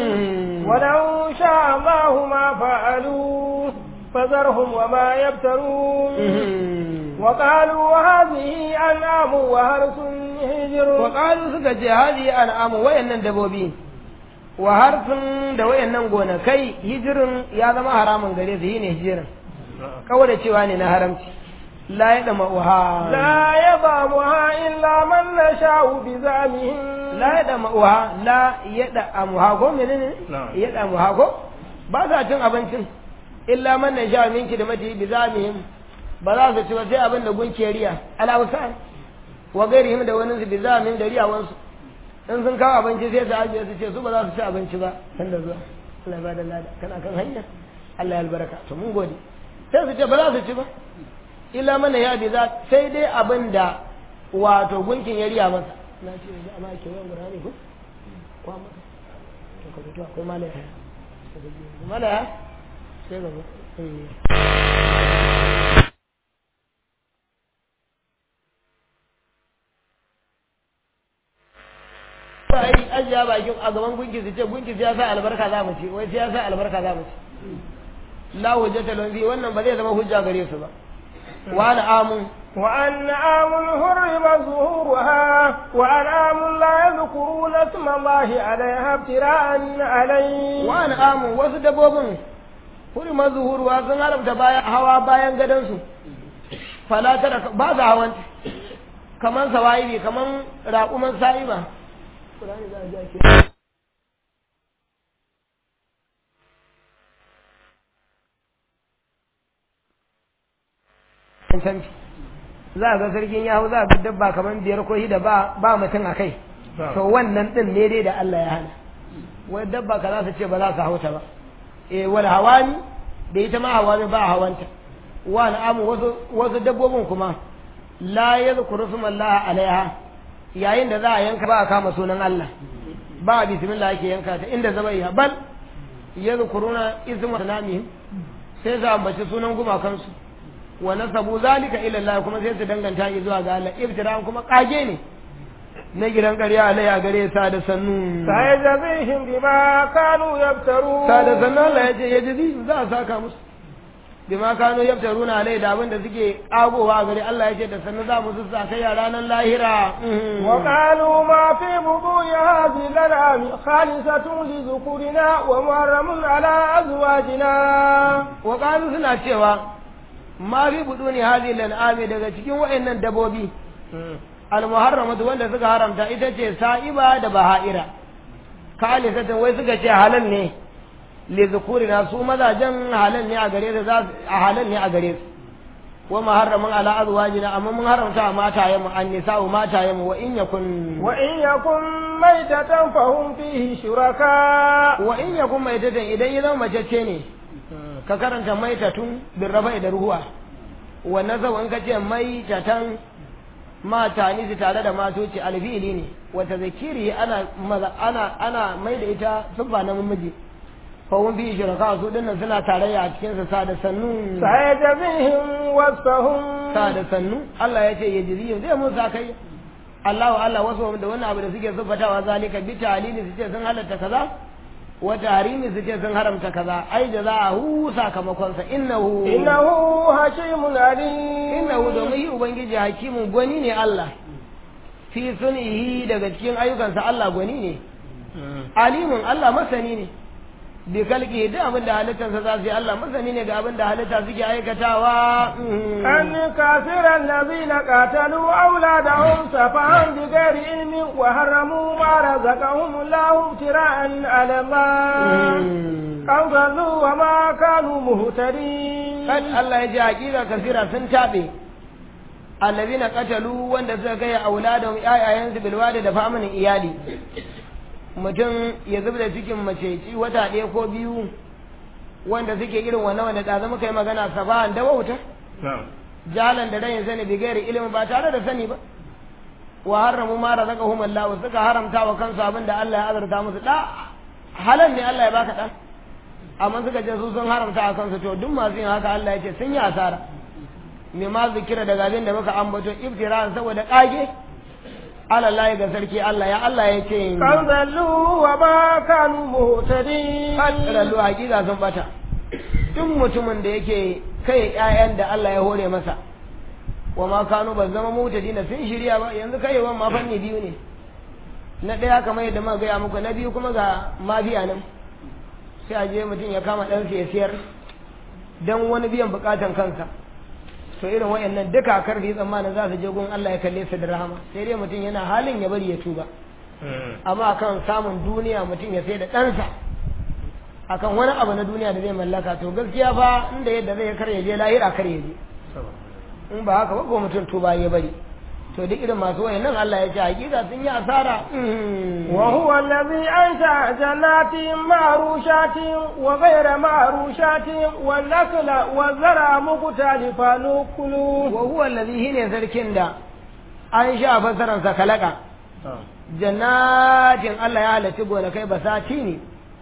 ولو شاء الله ما فعلوا فذرهم وما يبترون وقالوا هذه أنعام وهرس هجر وقالوا سكت هذه أنعام وين دبوبي وهرس da wayannan gonakai hijirin ya zama haramun gare su ne hijirin kawai da cewa ne na haramci la ya dama uha la ya damuha illa man nasha'u bi zamihim la ya dama uha la ya da amuha ko menene ya da amuha ko ba sa cin abincin illa man nasha'u minki da mati bi zamihim ba za su ci ba sai abin da gunke riya alawsan wa gairihim da wani su bi zamihim da riyawansu in sun kawo abinci sai su ajiye su ce su ba za su ci abinci ba san da zuwa Allah ya bada lada kana kan hanya Allah ya albarka to mun gode sai su ce ba za su ci ba illa mana ya bi za sai dai abin da wato gunkin ya riya masa na ce yanzu amma ke yawan gurare ko kwa masa to ka fito akwai malaya malaya sai gaba ai ajiya bakin a gaban gunki su ce gunki ya sa albarka za mu ci wai ya sa albarka za mu ci la hujjata lahum fi wannan ba zai zama hujja gare su ba wa ana amun وأنعام حرم ظهورها وأنعام لا يذكرون اسم الله عليها ابتراء عليه wa ana amun wasu dabbobin hurma zuhuruwa sun haramta bayan hawa bayan gadonsu fala tara ba za hawan kaman sawa'ibi kaman raƙuman sa'iba Qur'ani za a ji ake cancanci za a ga sarkin yahu za a ga dabba kamar biyar ko shida ba ba mutum a kai to wannan din ne dai da Allah ya hana wai dabba ka za su ce ba za su hauta ba eh wal hawani da ita ma hawani ba hawanta wa amu wasu wasu dabbobin kuma la yadhkuru Allah alaiha yayin da za a yanka ba a kama sunan Allah ba bismillah ake yanka ta inda zaba ya bal yadhkuruna isma sanamihim sai su ambaci sunan gumakansu wa nasabu zalika ila Allah kuma sai su danganta shi zuwa ga Allah ibtira'an kuma kage ne na gidan ƙarya alai a gare sa da sannu سيجزيهم بما كانوا يفترون sa da sannu Allah ya ce ya jizi za a saka musu bima kano yaftaruna alai da abin da suke kagowa a gare Allah ya ce da sannu za mu su sa kai a ranar lahira وقالوا ما في بطون هذه الأنعام خالصة لذكورنا ومحرم على أزواجنا wa qalu suna cewa ma fi buduni hadhihi al-an'ami daga cikin wayannan dabobi al-muharramatu wanda suka haramta ita ce sa'iba da baha'ira khalisatan wai suka ce halal ne li zukurina su mazajen halal ne a gare su za su- a halal ne a gare su wa muharramun ala azwajina amma mun haramta matayen mu an nisa'u matayen mu wa in yakun وإن يكن ميتة فهم فيه شركاء wa in yakun maitatan idan ya zama mace ce ne ka karanta maitatun bin rafa'i da ruhuwa wannan zau in ka ce maitatan mata ni su tare da matoci alfili ne wata zakiri ana maza ana ana mai da ita siffa na namiji fa wun fi shiraka su dinnan suna tarayya a cikin sa sa da sannu سيجزيهم وصفهم sa da sannu Allah ya ce ya jiri zai mun sa kai Allahu Allah wasu da wannan abu da suke siffatawa zalika bi ta'lili su ce sun halatta kaza wa tahrimi su ce sun haramta kaza ai da za a hu sakamakon sa innahu إنه حكيم عليم innahu domin yi ubangiji hakimin gwani ne Allah fi sunihi daga cikin ayyukansa Allah gwani ne alimun Allah masani ne bi kalki da abin da halittarsa za su yi Allah masani ne ga abin da halitta suke aikatawa أن كافر الذين قاتلوا أولادهم سفها بغير علم وحرموا ما رزقهم الله ابتراء على الله أو ضلوا وما كانوا مهتدين kan Allah ya ji hakika kasira sun tabe allazina qatalu wanda suka kai auladahum ayayansu bil wadi da famanin iyali mutum ya zubda cikin mace ci wata ɗaya ko biyu wanda suke irin wannan wanda da zama kai magana sabahan da wauta jalan da rayin sani bi gairi ilimin ba tare da sani ba wa haramu ma razaqahum Allah suka haramta wa kansu abin da Allah ya azurta musu da halal ne Allah ya baka dan amma suka ce su sun haramta a kansu to duk masu yin haka Allah ya ce sun yi asara me ma zikira daga abin da muka ambato iftira saboda kage Allah ga sarki Allah ya Allah ya ce قد ضلوا وما كانوا مهتدين kallu hakika sun bata duk mutumin da yake kai ƴaƴan da Allah ya hore masa wa ma kanu ba zama mutadina sun shirya ba yanzu kai wa ma fanni biyu ne na ɗaya kamar yadda muka gaya muku na biyu kuma ga mafiya nan sai a je mutum ya kama ɗansa ya siyar don wani biyan bukatan kansa to irin wayannan duka karfi tsammanin za su je gun Allah ya kalle su da rahama sai dai mutum yana halin ya bari ya tuba amma akan samun duniya mutum ya sai da ɗansa akan wani abu na duniya da zai mallaka to gaskiya fa inda yadda zai kar ya je lahira kar ya je in ba haka ba ko mutum tuba ya bari to duk irin masu wayannan Allah ya ce hakika sun yi asara وهو الذي أنشأ جنات معروشات وغير معروشات والنخل والزرع مختلفا نكله wa huwa allazi hine sarkin da an sha fasaran sa kalaka jannatin Allah ya halarci gonakai basati ne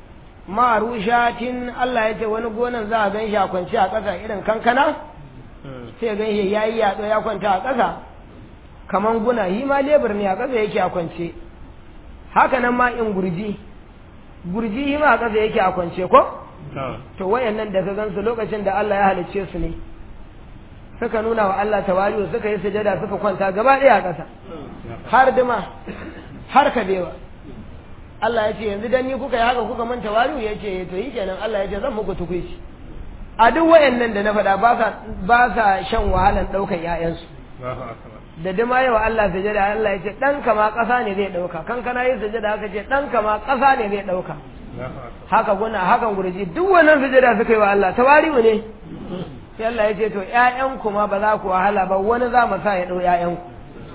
marushatin Allah ya ce wani gonan za a gan shi a kwance a ƙasa irin kankana sai gan shi ya yi yaɗo ya kwanta a ƙasa kaman guna yi ma lebur ne a ƙasa yake a kwance haka nan ma in gurji gurji yi ma a ƙasa yake a kwance ko to wayannan da ka gansu lokacin da Allah ya halicce su ne suka nuna wa Allah tawali'u suka yi sujada suka kwanta gaba ɗaya a ƙasa har dima har kabewa Allah ya ce yanzu dan ni kuka yi haka kuka manta tawali'u ya ce to yi kenan Allah ya ce zan muku tukuici a duk wayannan da na faɗa ba sa ba sa shan wahalan ɗaukan ƴaƴansu da dima yawa Allah sujada Allah ya ce ɗan kama ƙasa ne zai ɗauka kankana yi sujada haka ce ɗan kama ƙasa ne zai ɗauka haka guna hakan gurji duk wannan sujada suka yi wa Allah tawari'u ne sai Allah ya ce to ƴaƴanku ma ba za ku wahala ba wani za mu sa ya ɗau ƴaƴanku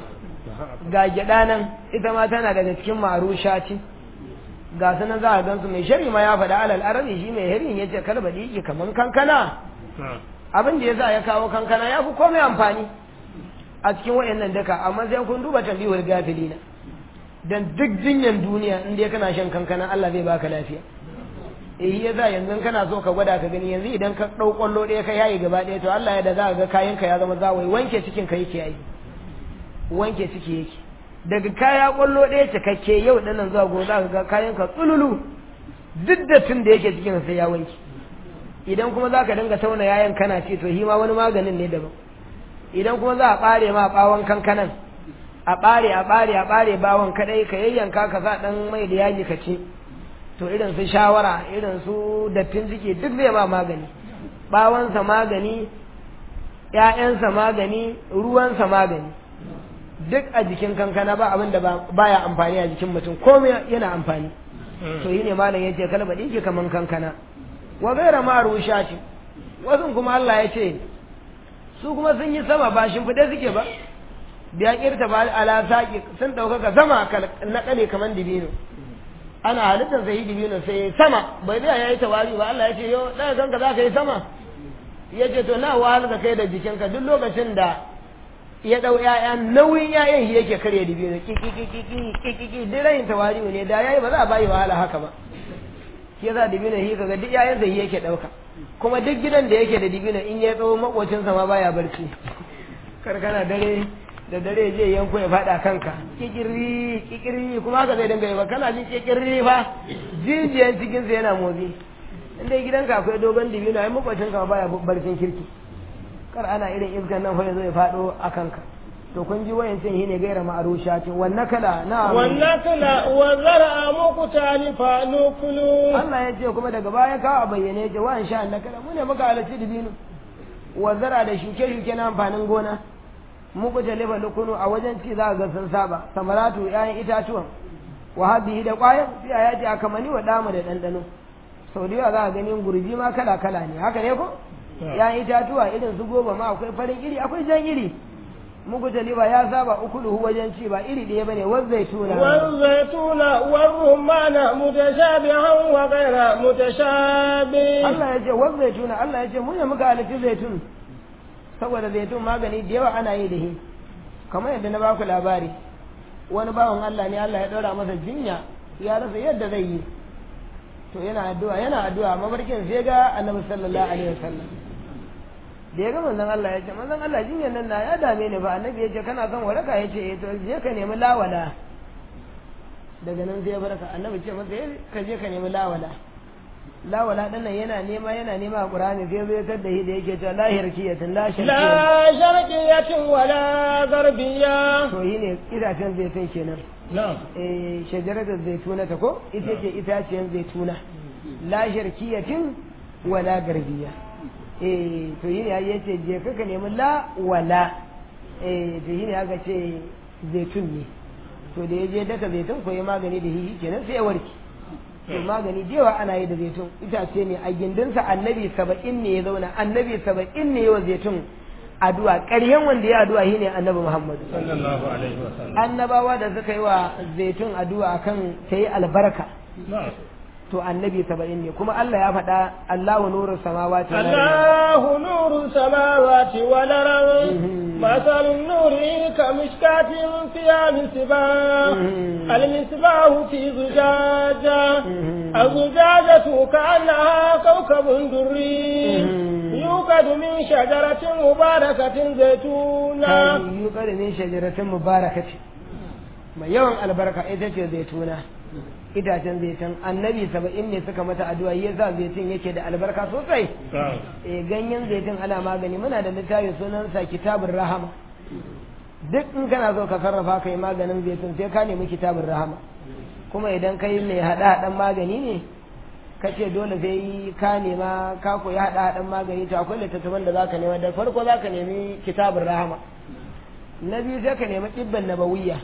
ga gyaɗa nan ita ma tana daga cikin marushati ga su nan za a gansu mai shari ma ya faɗa alal arabi shi mai herin ya ce kalba ɗiki kaman kankana abin da ya sa ya kawo kankana ya fi komai amfani a cikin wayannan daka amma sai kun duba tambihul gafilina dan duk jinyan duniya in dai kana shan kankana Allah zai baka lafiya eh yasa yanzu kana so ka gwada ka gani yanzu idan ka dau kwallo ɗaya ka yayi gaba ɗaya to Allah ya da za ka ga kayan ka ya zama zawai wanke cikin ka yake yi wanke ciki yake daga kaya kwallo ɗaya cikakke yau ɗanan zuwa gobe za ka ga kayan ka tsululu duk da tun da yake cikin sai ya wanke idan kuma za ka dinga tauna yayan kana ce to hima wani maganin ne daban idan kuma za a ɓare ma ɓawon kankanan a ɓare a ɓare a ɓare bawon kaɗai ka yayyanka ka sa ɗan mai da yaji ka ce to irin su shawara irin su dattin ciki duk zai ma magani ɓawonsa magani ‘ya'yansa magani ruwansa magani duk a jikin kankana ba abin da baya amfani a jikin mutum komai yana amfani to yi ne malam ya ce kalbaɗi ke kaman kankana wa gaira ma rusha ce wasu kuma Allah ya ce su kuma sun yi sama ba shimfiɗe suke ba biya kirta ba ala saƙi sun ɗaukaka sama na ƙale kaman dibino ana halittar sai dibino sai sama bai da ya yi tawari ba Allah ya ce yo ɗaya kanka za ka yi sama ya ce to na wahal ka kai da jikinka duk lokacin da ya ɗau ‘ya'ya nauyin ‘ya'yan shi yake karya dibino kikikikiki duk rayin tawari ne da ya yi ba za a bayi wahala haka ba shi yasa dibino shi kaga duk ‘ya'yan zai yake ɗauka kuma duk gidan da yake da dibino in ya tsawo makocinsa ma baya barci karkana dare da dare je yanko ya faɗa kanka kikiri kikiri kuma haka zai dinga yi ba kana jin kikiri fa jijiyan cikinsa yana motsi in dai gidanka akwai dogon dibino ai makwacinka ma baya barcin kirki kar ana irin iskan nan fa yazo ya fado a kanka to kun ji wayancin shine gaira ma'arushatin wannan kala na wannan kala wa zar'a muqtani fa nukulu Allah ya ce kuma daga baya ka a bayyane ce wa insha Allah kala mu ne muka halarci dibino wa zar'a da shuke shuke na amfanin gona muku talifa lukunu a wajen ci za ga sun saba samaratu ƴaƴan itatuwan wa habihi da ƙwayan sai a yaji akamani wa damu da ɗanɗano sau da yawa za a ganin gurbi ma kala kala ne haka ne ko ya itatuwa irin su goma ma akwai farin iri akwai jan iri muku taliba ya saba ukuluhu wajen ci ba iri ɗaya bane waz zaituna waz zaituna waz rumana mutashabihan wa ghayra mutashabi Allah ya ce waz zaituna Allah ya ce mun ne muka halitta zaitun saboda zaitun magani da yawa ana yi da shi kamar yadda na baku labari wani bawan Allah ne Allah ya ɗora masa jinya ya rasa yadda zai yi to yana addu'a yana addu'a mabarkin sai ga annabi sallallahu alaihi wasallam da ya ga manzon Allah ya ce manzon Allah jinyar nan na ya dame ni ba annabi ya ce kana son waraka ya ce eh to je ka nemi lawala daga nan sai ya baraka annabi ce masa ka je ka nemi lawala lawala din nan yana nema yana nema a Qur'ani sai zai tar da shi da yake cewa la hirkiyatin la la sharqiyatin wala garbiya to yi ne itacen zaitun kenan na'am eh shajaratul zaituna ta ko ita ce itacen zaituna la sharkiyatin wala garbiya eh to yi ne ya ce je ka nemi la wala eh to yi ne aka ce zaitun ne to da ya je daka zaitun ko ya magani da hihi kenan sai ya warke to magani da yawa ana yi da zaitun itace ne a gindinsa annabi saba'in ne ya zauna annabi saba'in ne yawa zaitun addu'a ƙaryen wanda ya addu'a shine annabi muhammadu sallallahu alaihi wasallam annabawa da suka yi wa zaitun addu'a akan ta yi albarka na'am to annabi saba'in ne kuma Allah ya faɗa Allahu nuru samawati wal ardi الله نور السماوات والأرض مثل نوره كمشكاة فيها مصباح المصباح في زجاجة الزجاجة كأنها كوكب دري يوقد من شجرة مباركة زيتونة yuqad min shajaratin mubarakati mai yawan albarka ita ce zaituna itacen zaitun annabi saba'in ne suka mata addu'a yasa zaitun yake da albarka sosai eh ganyen zaitun ana magani muna da littafi sunansa kitabun rahama duk in kana so ka sarrafa kai maganin zaitun sai ka nemi kitabun rahama kuma idan kai mai hada hadan magani ne ka ce dole sai ka nema ka koyi hada hadan magani to akwai littattafan da zaka nema da farko zaka nemi kitabun rahama na biyu sai ka nemi ibban nabawiyya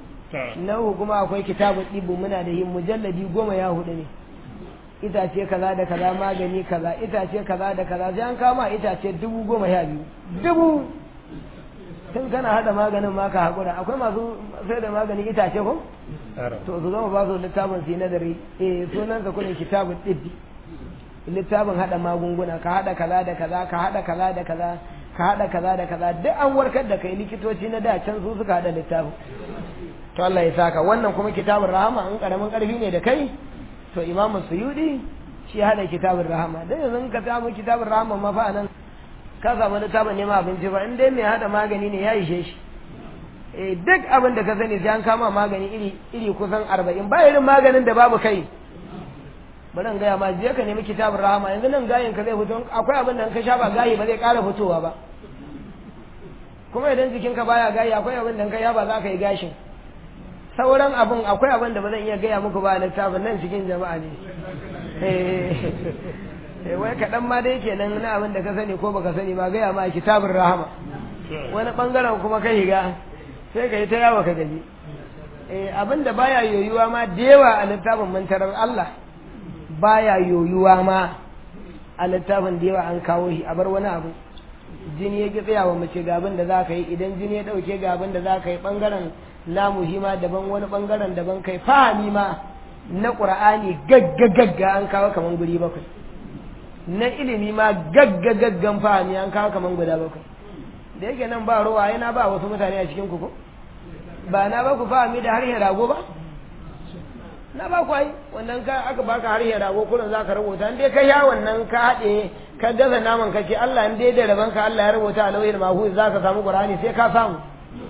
na uku kuma akwai kitabun ɗibu muna da yin mujalladi goma ya hudu ne itace kaza da kaza magani kaza itace kaza da kaza sai an kama itace dubu goma sha biyu dubu tun kana hada maganin ma ka haƙura akwai masu sai da maganin itace ko to su zama ba su littafin su yi nadari eh sunan ka kudin kitabun ɗibbi littafin hada magunguna ka hada kaza da kaza ka hada kaza da kaza ka hada kaza da kaza duk an warkar da kai likitoci na da can su suka hada littafin to Allah ya saka wannan kuma kitabun rahama in karamin karfi ne da kai to imamu suyudi shi hada kitabun rahama dan yanzu ka samu kitabun rahama ma fa nan ka samu littafin neman abinci ba in dai mai hada magani ne ya ishe shi eh duk abin da ka sani sai an kama magani iri iri kusan arba'in ba irin maganin da babu kai bari in gaya ma je ka nemi kitabun rahama yanzu nan gayin ka zai fito akwai abin da in ka sha ba gayi ba zai ƙara fitowa ba kuma idan jikinka baya gayi akwai abin da in ka sha ba za ka yi gashin sauran abin akwai abin da ba zan iya gaya muku ba a littafin nan cikin jama'a ne wai kaɗan ma dai kenan na abin da ka sani ko baka sani ba gaya ma kitabun rahama wani ɓangaren kuma ka higa sai ka yi ta yawa ka gaji abin da baya yoyuwa ma da yawa a littafin mantarar Allah baya yoyuwa ma a littafin da yawa an kawo shi a bar wani abu jini ya ki tsayawa mace ga abin da za ka yi idan jini ya ɗauke ga abin da za ka yi ɓangaren namu shi ma daban wani ɓangaren daban kai fahimi ma na ƙur'ani gagga gagga an kawo kaman guri bakwai na ilimi ma gagga gaggan fahimi an kawo kaman guda bakwai da yake nan ba ruwa yana ba wasu mutane a cikin ku ko ba na ba ku fahimi da harshen rago ba na ba ku ai wannan ka aka baka harshen rago kullum za ka rubuta in dai ka ya wannan ka haɗe ka gaza naman ka ce Allah in dai da raban ka Allah ya rubuta a lauyin mahuz za ka samu Qur'ani sai ka samu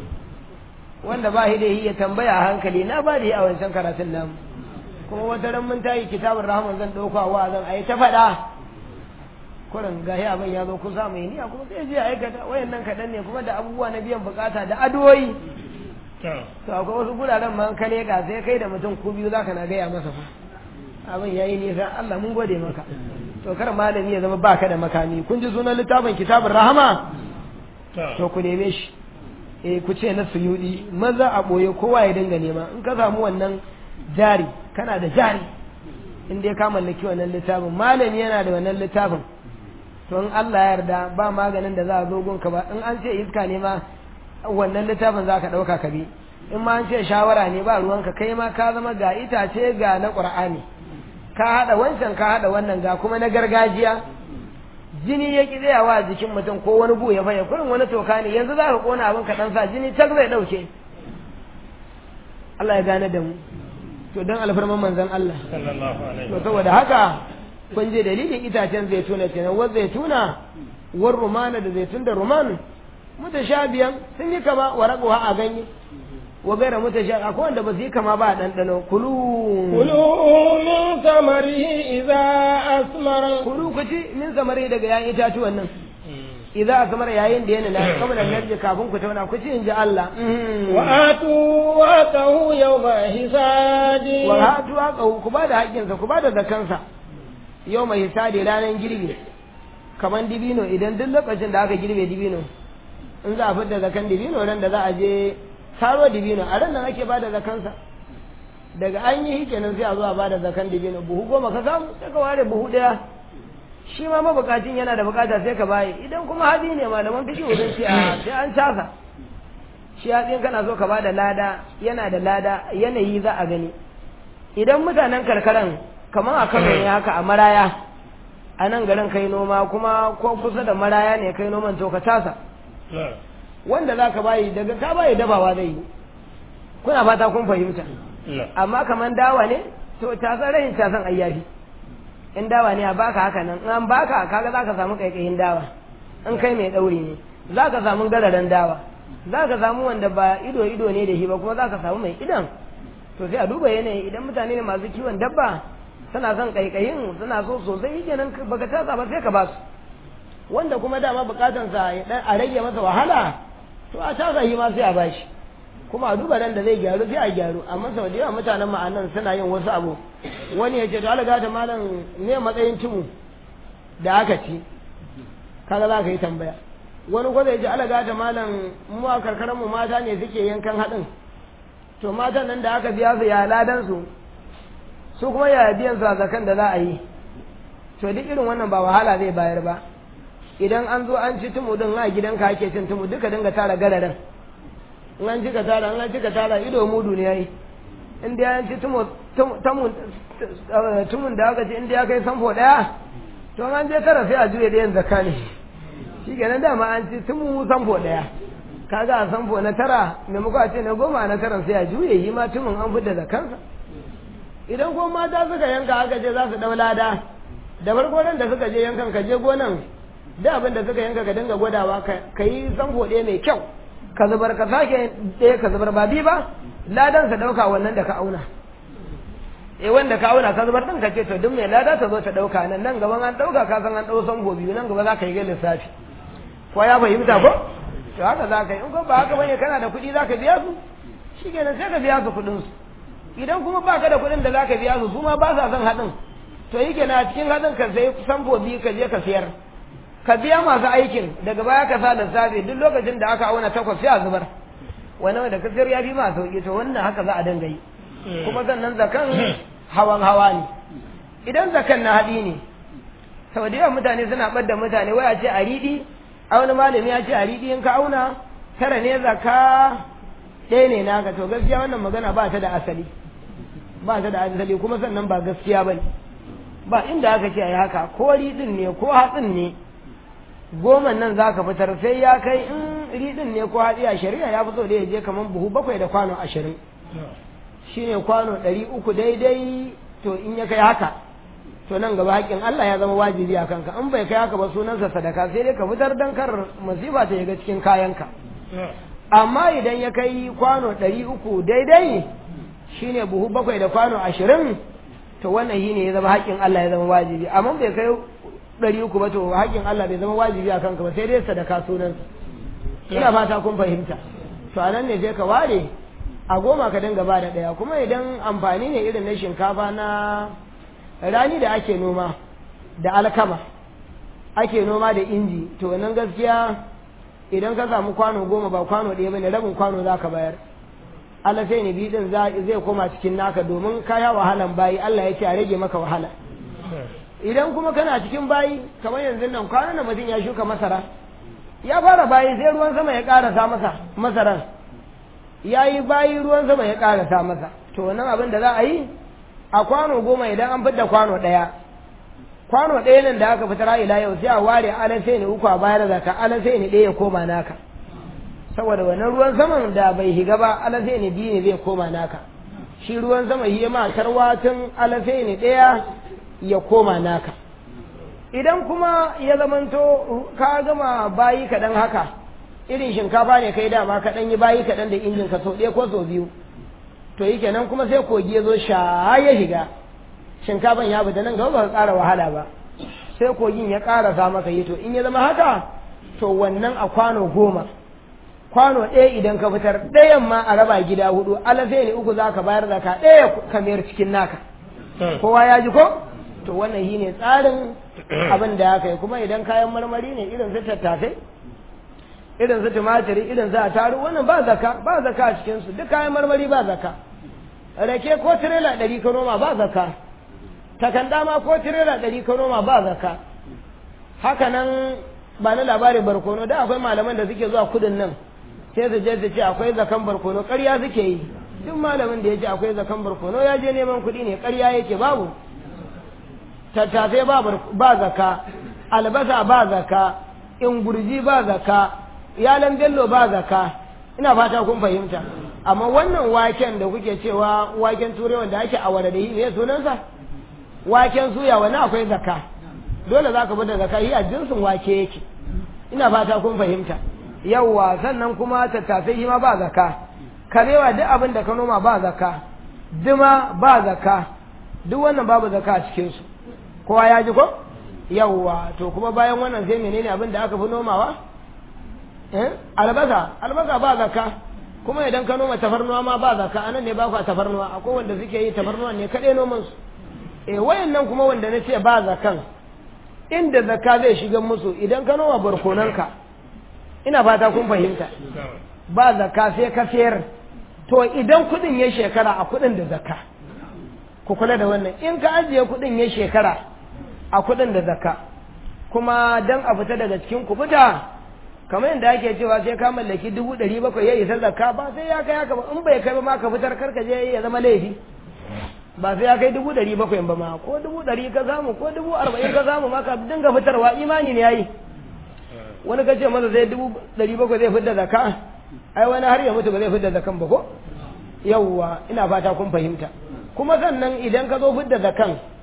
wanda ba shi da ya tambaya a hankali na ba da yi a wancan karatun namu kuma wata ran mun tayi kitabun rahman zan ɗauka wa zan ayi ta faɗa kurin gahi abin ya zo kusa mai niyya kuma sai je aikata wayannan kaɗan ne kuma da abubuwa na biyan bukata da addu'o'i to akwai wasu guraren ma ka leƙa sai kai da mutum ku biyu zaka na gaya masa fa abin yayi nisa Allah mun gode maka to kar malami ya zama baka da makami kun ji sunan littafin kitabun rahama to ku neme shi eh ku ce na suyudi maza a boye kowa ya dinga nema in ka samu wannan jari kana da jari in dai ka mallaki wannan littafin malami yana da wannan littafin to in Allah ya yarda ba maganin da za a zo gunka ba in an ce iska ne ma wannan littafin za ka ɗauka ka bi in ma an ce shawara ne ba ruwanka kai ma ka zama ga itace ga na ƙur'ani ka haɗa wancan ka haɗa wannan ga kuma na gargajiya jini ya ƙi tsayawa a jikin mutum ko wani bu ya faya kurin wani toka ne yanzu za ka ƙona abin ka ɗan sa jini tak zai ɗauke Allah ya gane da mu to don alfarman manzon Allah to saboda haka kun je dalilin itacen zaituna kenan wa zaituna war rumana da zaitun da ruman mutashabiyan sun yi kama wa raguwa a ganye wa gaira mutashabi akwai wanda ba su yi kama ba a ɗanɗano kulu kulu min samarihi idza asmara kulu ku ci min samari daga yayin itatuwan nan idza asmara yayin da yana na kamar nan kafin ku tauna ku ci in ji Allah wa atu wa tahu yawma hisadi wa hatu wa ku ba da haƙƙinsa ku ba da zakansa yau mai hisadi ranar girbi kamar dibino idan duk lokacin da aka girbe dibino in za a fidda zakan dibino ran da za a je taro dibino a ran nan ake ba da zakansa daga an yi kenan sai a zo a ba da zakan dibino buhu goma ka samu sai ka ware buhu ɗaya shi ma mabukacin yana da bukata sai ka baye idan kuma hadi ne malaman fiki wurin sai a sai an casa shi hatsin kana so ka ba da lada yana da lada yanayi za a gani idan mutanen karkaran kamar a kano ne haka a maraya a nan garin kai noma kuma ko kusa da maraya ne kai noman to ka tasa wanda za ka bayi daga ka bayi dabawa zai yi kuna fata kun fahimta amma kamar dawa ne to tasan rahin tasan ayyafi in dawa ne a baka haka nan in an baka kaga za ka samu kaikayin dawa in kai mai ɗauri ne za ka samu gararan dawa za ka samu wanda ba ido ido ne da shi ba kuma za ka samu mai idan to sai a duba yanayi idan mutane ne masu kiwon dabba suna son kaikayin suna so sosai kenan baka tasa ba sai ka ba su wanda kuma dama bukatansa a rage masa wahala to a tasa shi ma sai a bashi kuma a duba nan da zai gyaru sai a gyaru amma sau da yawa mutanen ma'anan suna yin wasu abu wani ya ce to alaga da malam ne matsayin tumu da aka ci kaga za ka yi tambaya wani gwada ya ce alaga da malam mu a karkarar mu mata ne suke yankan haɗin to matan nan da aka biya su ya ladan su su kuma ya biyan su a zakan da za a yi to duk irin wannan ba wahala zai bayar ba idan an zo an ci tumu din a gidanka ake cin tumu duka dinga tara gararin in an cika tara in an cika tara ido mudu ne yayi in da an ci tumu tumun da aka ci in ya kai samfo daya to an je tara sai a juye da yin zakka ne shi kenan dama an ci tumu samfo daya kaga a samfo na tara maimako a ce na goma na tara sai a juye yi ma tumun an fita da kansa idan kuma mata suka yanka aka ce za su dau lada da farko nan da suka je yankan ka je gonan da abin da suka yanka ka dinga gwadawa ka yi sanfo ɗaya mai kyau ka zubar ka sake ɗaya ka zubar ba bi ba ladan sa ɗauka wannan da ka auna eh wanda ka auna ka zubar ɗin ka ce to duk mai lada ta zo ta ɗauka nan nan gaban an ɗauka ka san an ɗau sanfo biyu nan gaba za ka yi ga lissafi ko ya fahimta ko to haka za ka yi in ko ba haka bane kana da kuɗi za ka biya su shi kenan sai ka biya su kuɗin su idan kuma ba ka da kuɗin da za ka biya su su ma ba sa son haɗin to yi kenan a cikin haɗin ka sai sanfo biyu ka je ka siyar ka biya masu aikin daga baya ka sa lissafi duk lokacin da aka auna takwas sai a zubar wani wanda ka sayar ya fi ma sauki to wannan haka za a dinga yi kuma sannan zakan hawan hawa ne idan zakan na haɗi ne sau da yawan mutane suna ɓadda mutane waya ce a riɗi a wani malami ya ce a riɗi in ka auna tara ne zaka ɗaya ne naka to gaskiya wannan magana ba ta da asali ba ta da asali kuma sannan ba gaskiya ba ne ba inda aka ce a yi haka ko riɗin ne ko hatsin ne goma nan za ka fitar sai ya kai in riɗin ne ko hatsi a shari'a ya fi so da ya je kamar buhu bakwai da kwano ashirin shi ne kwano ɗari uku daidai to in ya kai haka to nan gaba haƙƙin Allah ya zama wajibi a kanka in bai kai haka ba sunansa sadaka sai dai ka fitar dan kar masifa ta shiga cikin kayanka amma idan ya kai kwano ɗari uku daidai shine buhu bakwai da kwano ashirin to wannan shi ne ya zama haƙƙin Allah ya zama wajibi amma bai kai ɗari uku ba to haƙƙin Allah bai zama wajibi a kanka ba sai dai sadaka sunan ina fata kun fahimta to anan ne sai ka ware a goma ka dinga ba da ɗaya kuma idan amfani ne irin na shinkafa na rani da ake noma da alkama ake noma da inji to nan gaskiya idan ka samu kwano goma ba kwano ɗaya bane rabin kwano za ka bayar Allah sai ne bidin zai koma cikin naka domin kaya wahalan bayi Allah ya ce a rage maka wahala idan kuma kana cikin bayi kamar yanzu nan kwanan da mutum ya shuka masara ya fara bayi sai ruwan sama ya karasa masa masaran ya yi bayi ruwan sama ya karasa masa to wannan abin da za a yi a kwano goma idan an fidda kwano ɗaya kwano ɗaya nan da aka fitar ila yau sai a ware alan sai ne uku a bayar da ka alan sai ne ɗaya ya koma naka saboda wannan ruwan saman da bai higa ba alan sai ne biyu ne zai koma naka shi ruwan sama yi ma tarwatin alan sai ne ɗaya ya koma naka idan kuma ya zamanto ka gama bayi kaɗan haka irin shinkafa ne kai dama kaɗan yi bayi kaɗan da injin ka sau ɗaya ko sau biyu to yi kenan kuma sai kogi ya zo sha ya shiga shinkafan ya fita nan gaba ba ka ƙara wahala ba sai kogin ya ƙarasa maka yi to in ya zama haka to wannan a kwano goma kwano ɗaya idan ka fitar ɗayan ma a raba gida hudu alasai ne uku za ka bayar da ka ɗaya ka mayar cikin naka kowa ya ji ko to wannan shi ne tsarin abin da aka yi kuma idan kayan marmari ne irin su tattasai irin su tumatiri irin su ataru wannan ba zaka ba zaka a cikin su duk kayan marmari ba zaka rake ko tirela ɗari ka noma ba zaka takanda ma ko tirela ɗari ka noma ba zaka haka nan ba na labarin barkono da akwai malaman da suke zuwa kudin nan sai su je su ce akwai zakan barkono ƙarya suke yi duk malamin da ya ce akwai zakan barkono ya je neman kuɗi ne ƙarya yake babu tattasai ba zaka albasa ba zaka ingurji ba zaka yalan bello ba zaka ina fata kun fahimta amma wannan waken da kuke cewa waken turai wanda ake awara da yi ne sunansa waken suya wani akwai zaka dole za ka bada zaka yi a jinsin wake yake ina fata kun fahimta yawwa sannan kuma tattasai shi ma ba zaka karewa duk abin da ka noma ba zaka duma ba zaka duk wannan babu zaka a cikinsu kowa ya ji ko yawwa to kuma bayan wannan sai menene abin da aka fi nomawa eh albasa albasa ba zakka kuma idan ka noma tafarnuwa ma ba zakka anan ne ba ku tafarnuwa akwai wanda suke yi tafarnuwa ne kadai noman su eh wayannan kuma wanda nace ba zakkan inda zakka zai shiga musu idan ka noma barkonanka ina fata kun fahimta ba zakka sai ka sayar to idan kudin ya shekara a kudin da zakka ku kula da wannan in ka ajiye kudin ya shekara a kudin da zakka kuma dan a fita daga cikin kubuta kamar yadda ake cewa sai ka mallaki dubu ɗari bakwai ya isa zakka ba sai ya kai haka ba in bai kai ba ma ka fitar karka je ya zama laifi ba sai ya kai dubu ɗari bakwai ba ma ko dubu ɗari ka samu ko dubu arba'in ka samu ma ka dinga fitarwa imani ne yayi wani ka ce masa sai dubu ɗari bakwai zai fitar zakka ai wani har ya mutu ba zai fitar zakkan ba ko yawwa ina fata kun fahimta kuma sannan idan ka zo fitar zakkan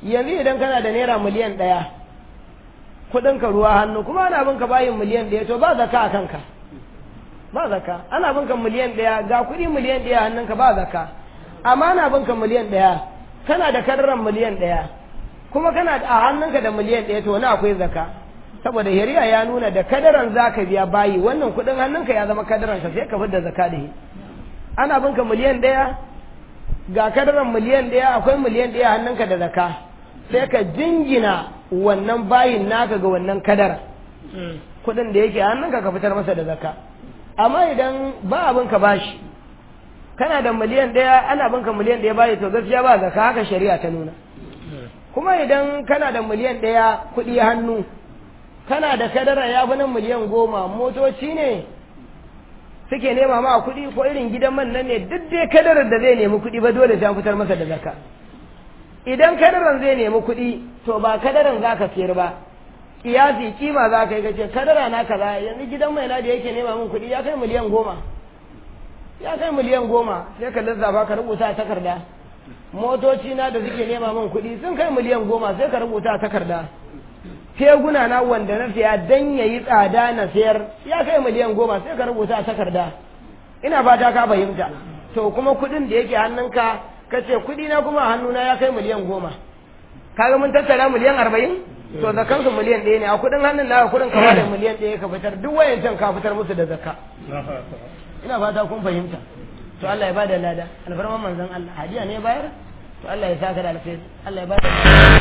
yanzu idan kana da naira miliyan ɗaya kuɗin ka ruwa hannu kuma ana bin ka bayin miliyan ɗaya to ba zaka a kanka ba zaka ana bin ka miliyan ɗaya ga kuɗi miliyan ɗaya hannunka ba zaka amma ana bin ka miliyan ɗaya kana da kadaran miliyan ɗaya kuma kana a hannunka da miliyan ɗaya to wani akwai zaka saboda shari'a ya nuna da kadaran zaka biya bayi wannan kuɗin hannunka ya zama kadaran ka sai ka fidda zaka da shi ana bin ka miliyan ɗaya ga kadaran miliyan ɗaya akwai miliyan ɗaya hannunka da zaka sai ka jingina wannan bayin naka ga wannan kadara kuɗin da yake hannunka ka fitar masa da zaka amma idan ba abin ka bashi kana da miliyan ɗaya ana bin ka miliyan ɗaya bayi to gaskiya ba zaka haka shari'a ta nuna kuma idan kana da miliyan ɗaya kuɗi hannu kana da kadara ya fi nan miliyan goma motoci ne suke nema ma kuɗi ko irin gidan man nan ne duk dai kadarar da zai nemi kuɗi ba dole sai an fitar masa da zakka idan kadaran zai nemi kuɗi to ba kadaran za ka siyar ba kiyasi kima za ka yi kace kadara na kaza yanzu gidan mai na da yake nema min kuɗi ya kai miliyan goma ya kai miliyan goma sai ka lissafa ka rubuta a takarda motoci na da suke nema min kuɗi sun kai miliyan goma sai ka rubuta a takarda teguna na wanda na siya dan ya yi tsada na sayar ya kai miliyan goma sai ka rubuta a takarda ina fata ka fahimta to kuma kuɗin da yake hannunka ka ce kuɗi na kuma hannuna ya kai miliyan goma kaga mun tattara miliyan arba'in to zakansu miliyan ɗaya ne a kuɗin hannun na kuɗin ka da miliyan ɗaya ka fitar duk wayancan ka fitar musu da zakka ina fata kun fahimta to Allah ya bada lada alfarman manzon Allah hadiya ne bayar to Allah ya saka da alkhairi Allah ya bada lada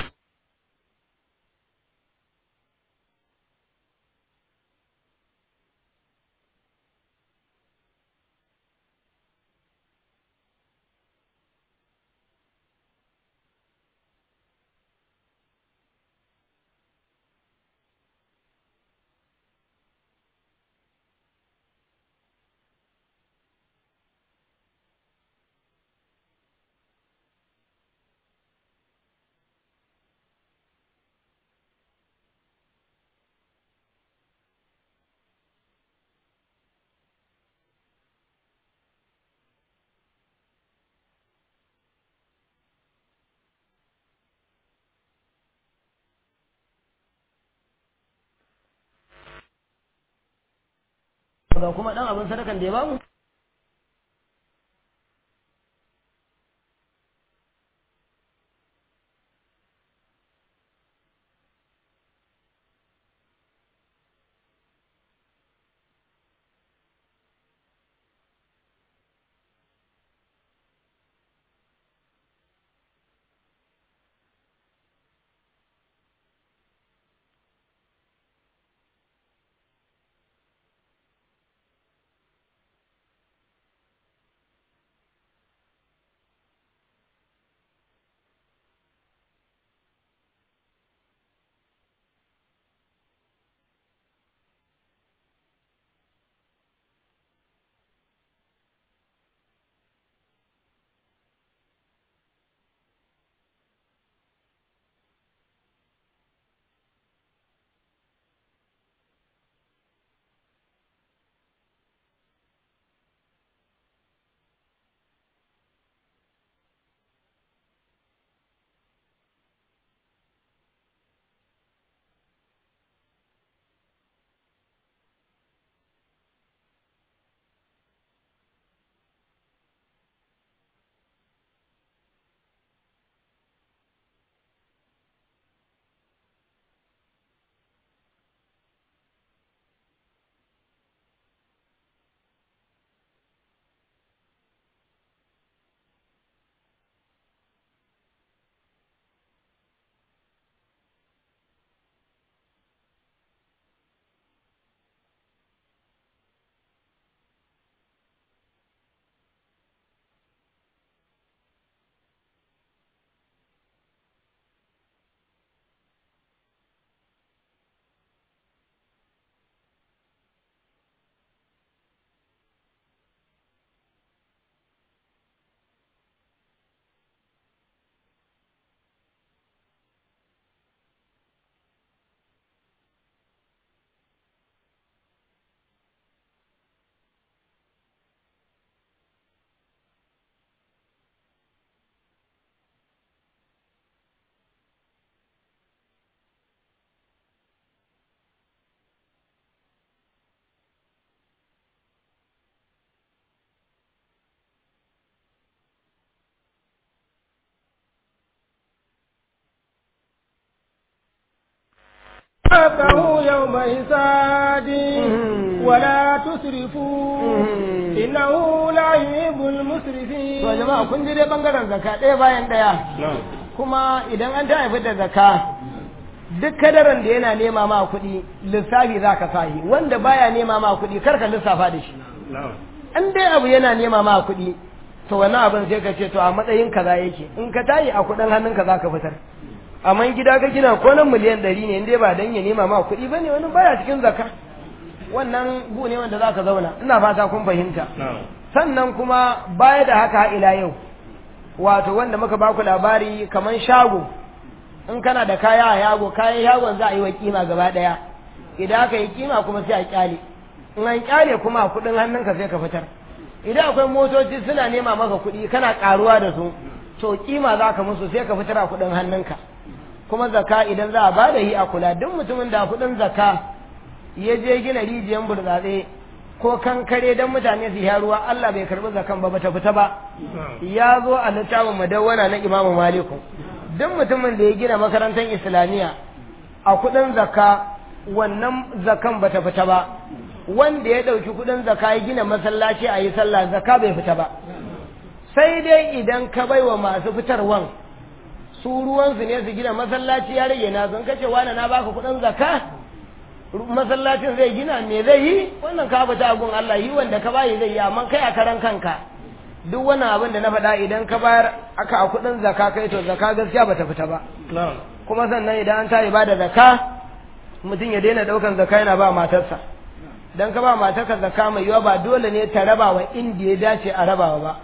ga kuma dan abin sadakan da ya bamu حقه يوم حساده ولا تسرفوا إنه لا يحب المسرفين to jama'a kun ji dai bangaren zakka ɗaya bayan ɗaya kuma idan an ta haifi da zakka duk kadaran da yana nema ma kuɗi lissafi za ka sahi wanda baya nema ma kuɗi kar ka lissafa da shi an dai abu yana nema ma kuɗi to wani abin sai ka ce to a matsayin kaza yake in ka tayi a kuɗin hannunka za ka fitar amma gida ka gina ko nan miliyan ɗari ne in dai ba dan ya nema ma kuɗi ba ne wani baya cikin zakka wannan gu ne wanda za ka zauna ina fata kun fahimta sannan kuma baya da haka ila yau wato wanda muka baku labari kaman shago in kana da kaya a yago kayan yagon za a yi wa kima gaba daya idan aka yi kima kuma sai a kyale in an kyale kuma a kudin hannunka sai ka fitar idan akwai motoci suna nema maka kuɗi kana karuwa da su to kima za ka musu sai ka fitar a kudin hannunka kuma zaka idan za a ba da yi a kula duk mutumin da kudin zaka ya je gina rijiyan burtsatse ko kankare don mutane su sha ruwa Allah bai karbi zakan ba bata fita ba ya zo a littafin madawwana na Imam Maliku duk mutumin da ya gina makarantar Islamiyya a kudin zakka wannan zakan bata fita ba wanda ya dauki kudin zakka ya gina masallaci a yi sallah zakka bai fita ba sai dai idan ka baiwa masu fitarwan su ruwansu ne su gina masallaci ya rage na sun kace wani na baka kudin zakka masallacin zai gina me zai yi wannan ka fita agun Allah yi wanda ka bayi zai yi amma kai a karan kanka duk wannan abin da na faɗa idan ka bayar aka a kuɗin zaka kai to zaka gaskiya bata fita ba kuma sannan idan an tayi bada zaka mutum ya daina ɗaukan zaka yana ba matarsa dan ka ba matarka zaka mai yawa ba dole ne ta raba wa inda ya dace a rabawa ba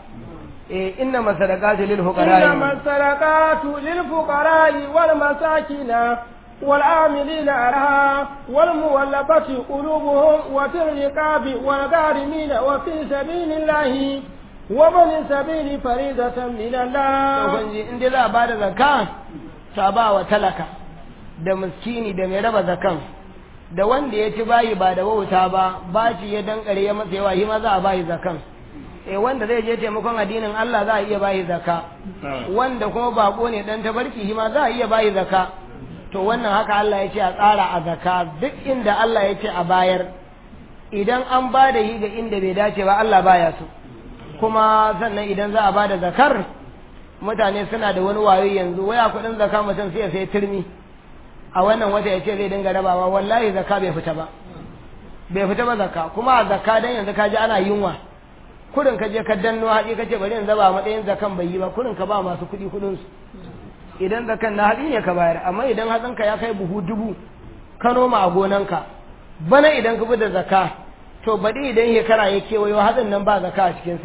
eh inna masadaqatu lil fuqara إنما الصدقات للفقراء والمساكين والعاملين عليها والمولفة قلوبهم وفي الرقاب والغارمين وفي سبيل الله ومن سبيل فريضة من الله ubangiji in dai za a ba da zakka ta ba wa talaka da miskini da mai raba zakan da wanda ya ci bayi ba da wauta ba baci ya dankare ya masa yawa shi ma za a bayi zakan eh wanda zai je taimakon addinin Allah za a iya bayi zakka wanda kuma bako ne dan tabarki shi ma za a iya bayi zakka to wannan haka Allah ya ce a tsara a zakka duk inda Allah ya ce a bayar idan an ba da yi ga inda bai dace ba Allah baya so kuma sannan idan za a ba da zakar mutane suna da wani wayo yanzu waya kuɗin zaka mutum sai ya sai turmi a wannan wata ya ce zai dinga rabawa wallahi zaka bai fita ba bai fita ba zaka kuma a zaka dan yanzu ka ji ana yunwa kurin ka je ka danno haɗi ka ce bari in zaba a matsayin zakan bai yi ba kurin ka ba masu kuɗi kuɗin su idan zakan na haɗi ne ka bayar amma idan hatsinka ya kai buhu dubu ka noma a gonanka bana idan ka bi da zaka to baɗi idan shekara ya kewayo hatsin nan ba zaka a cikinsa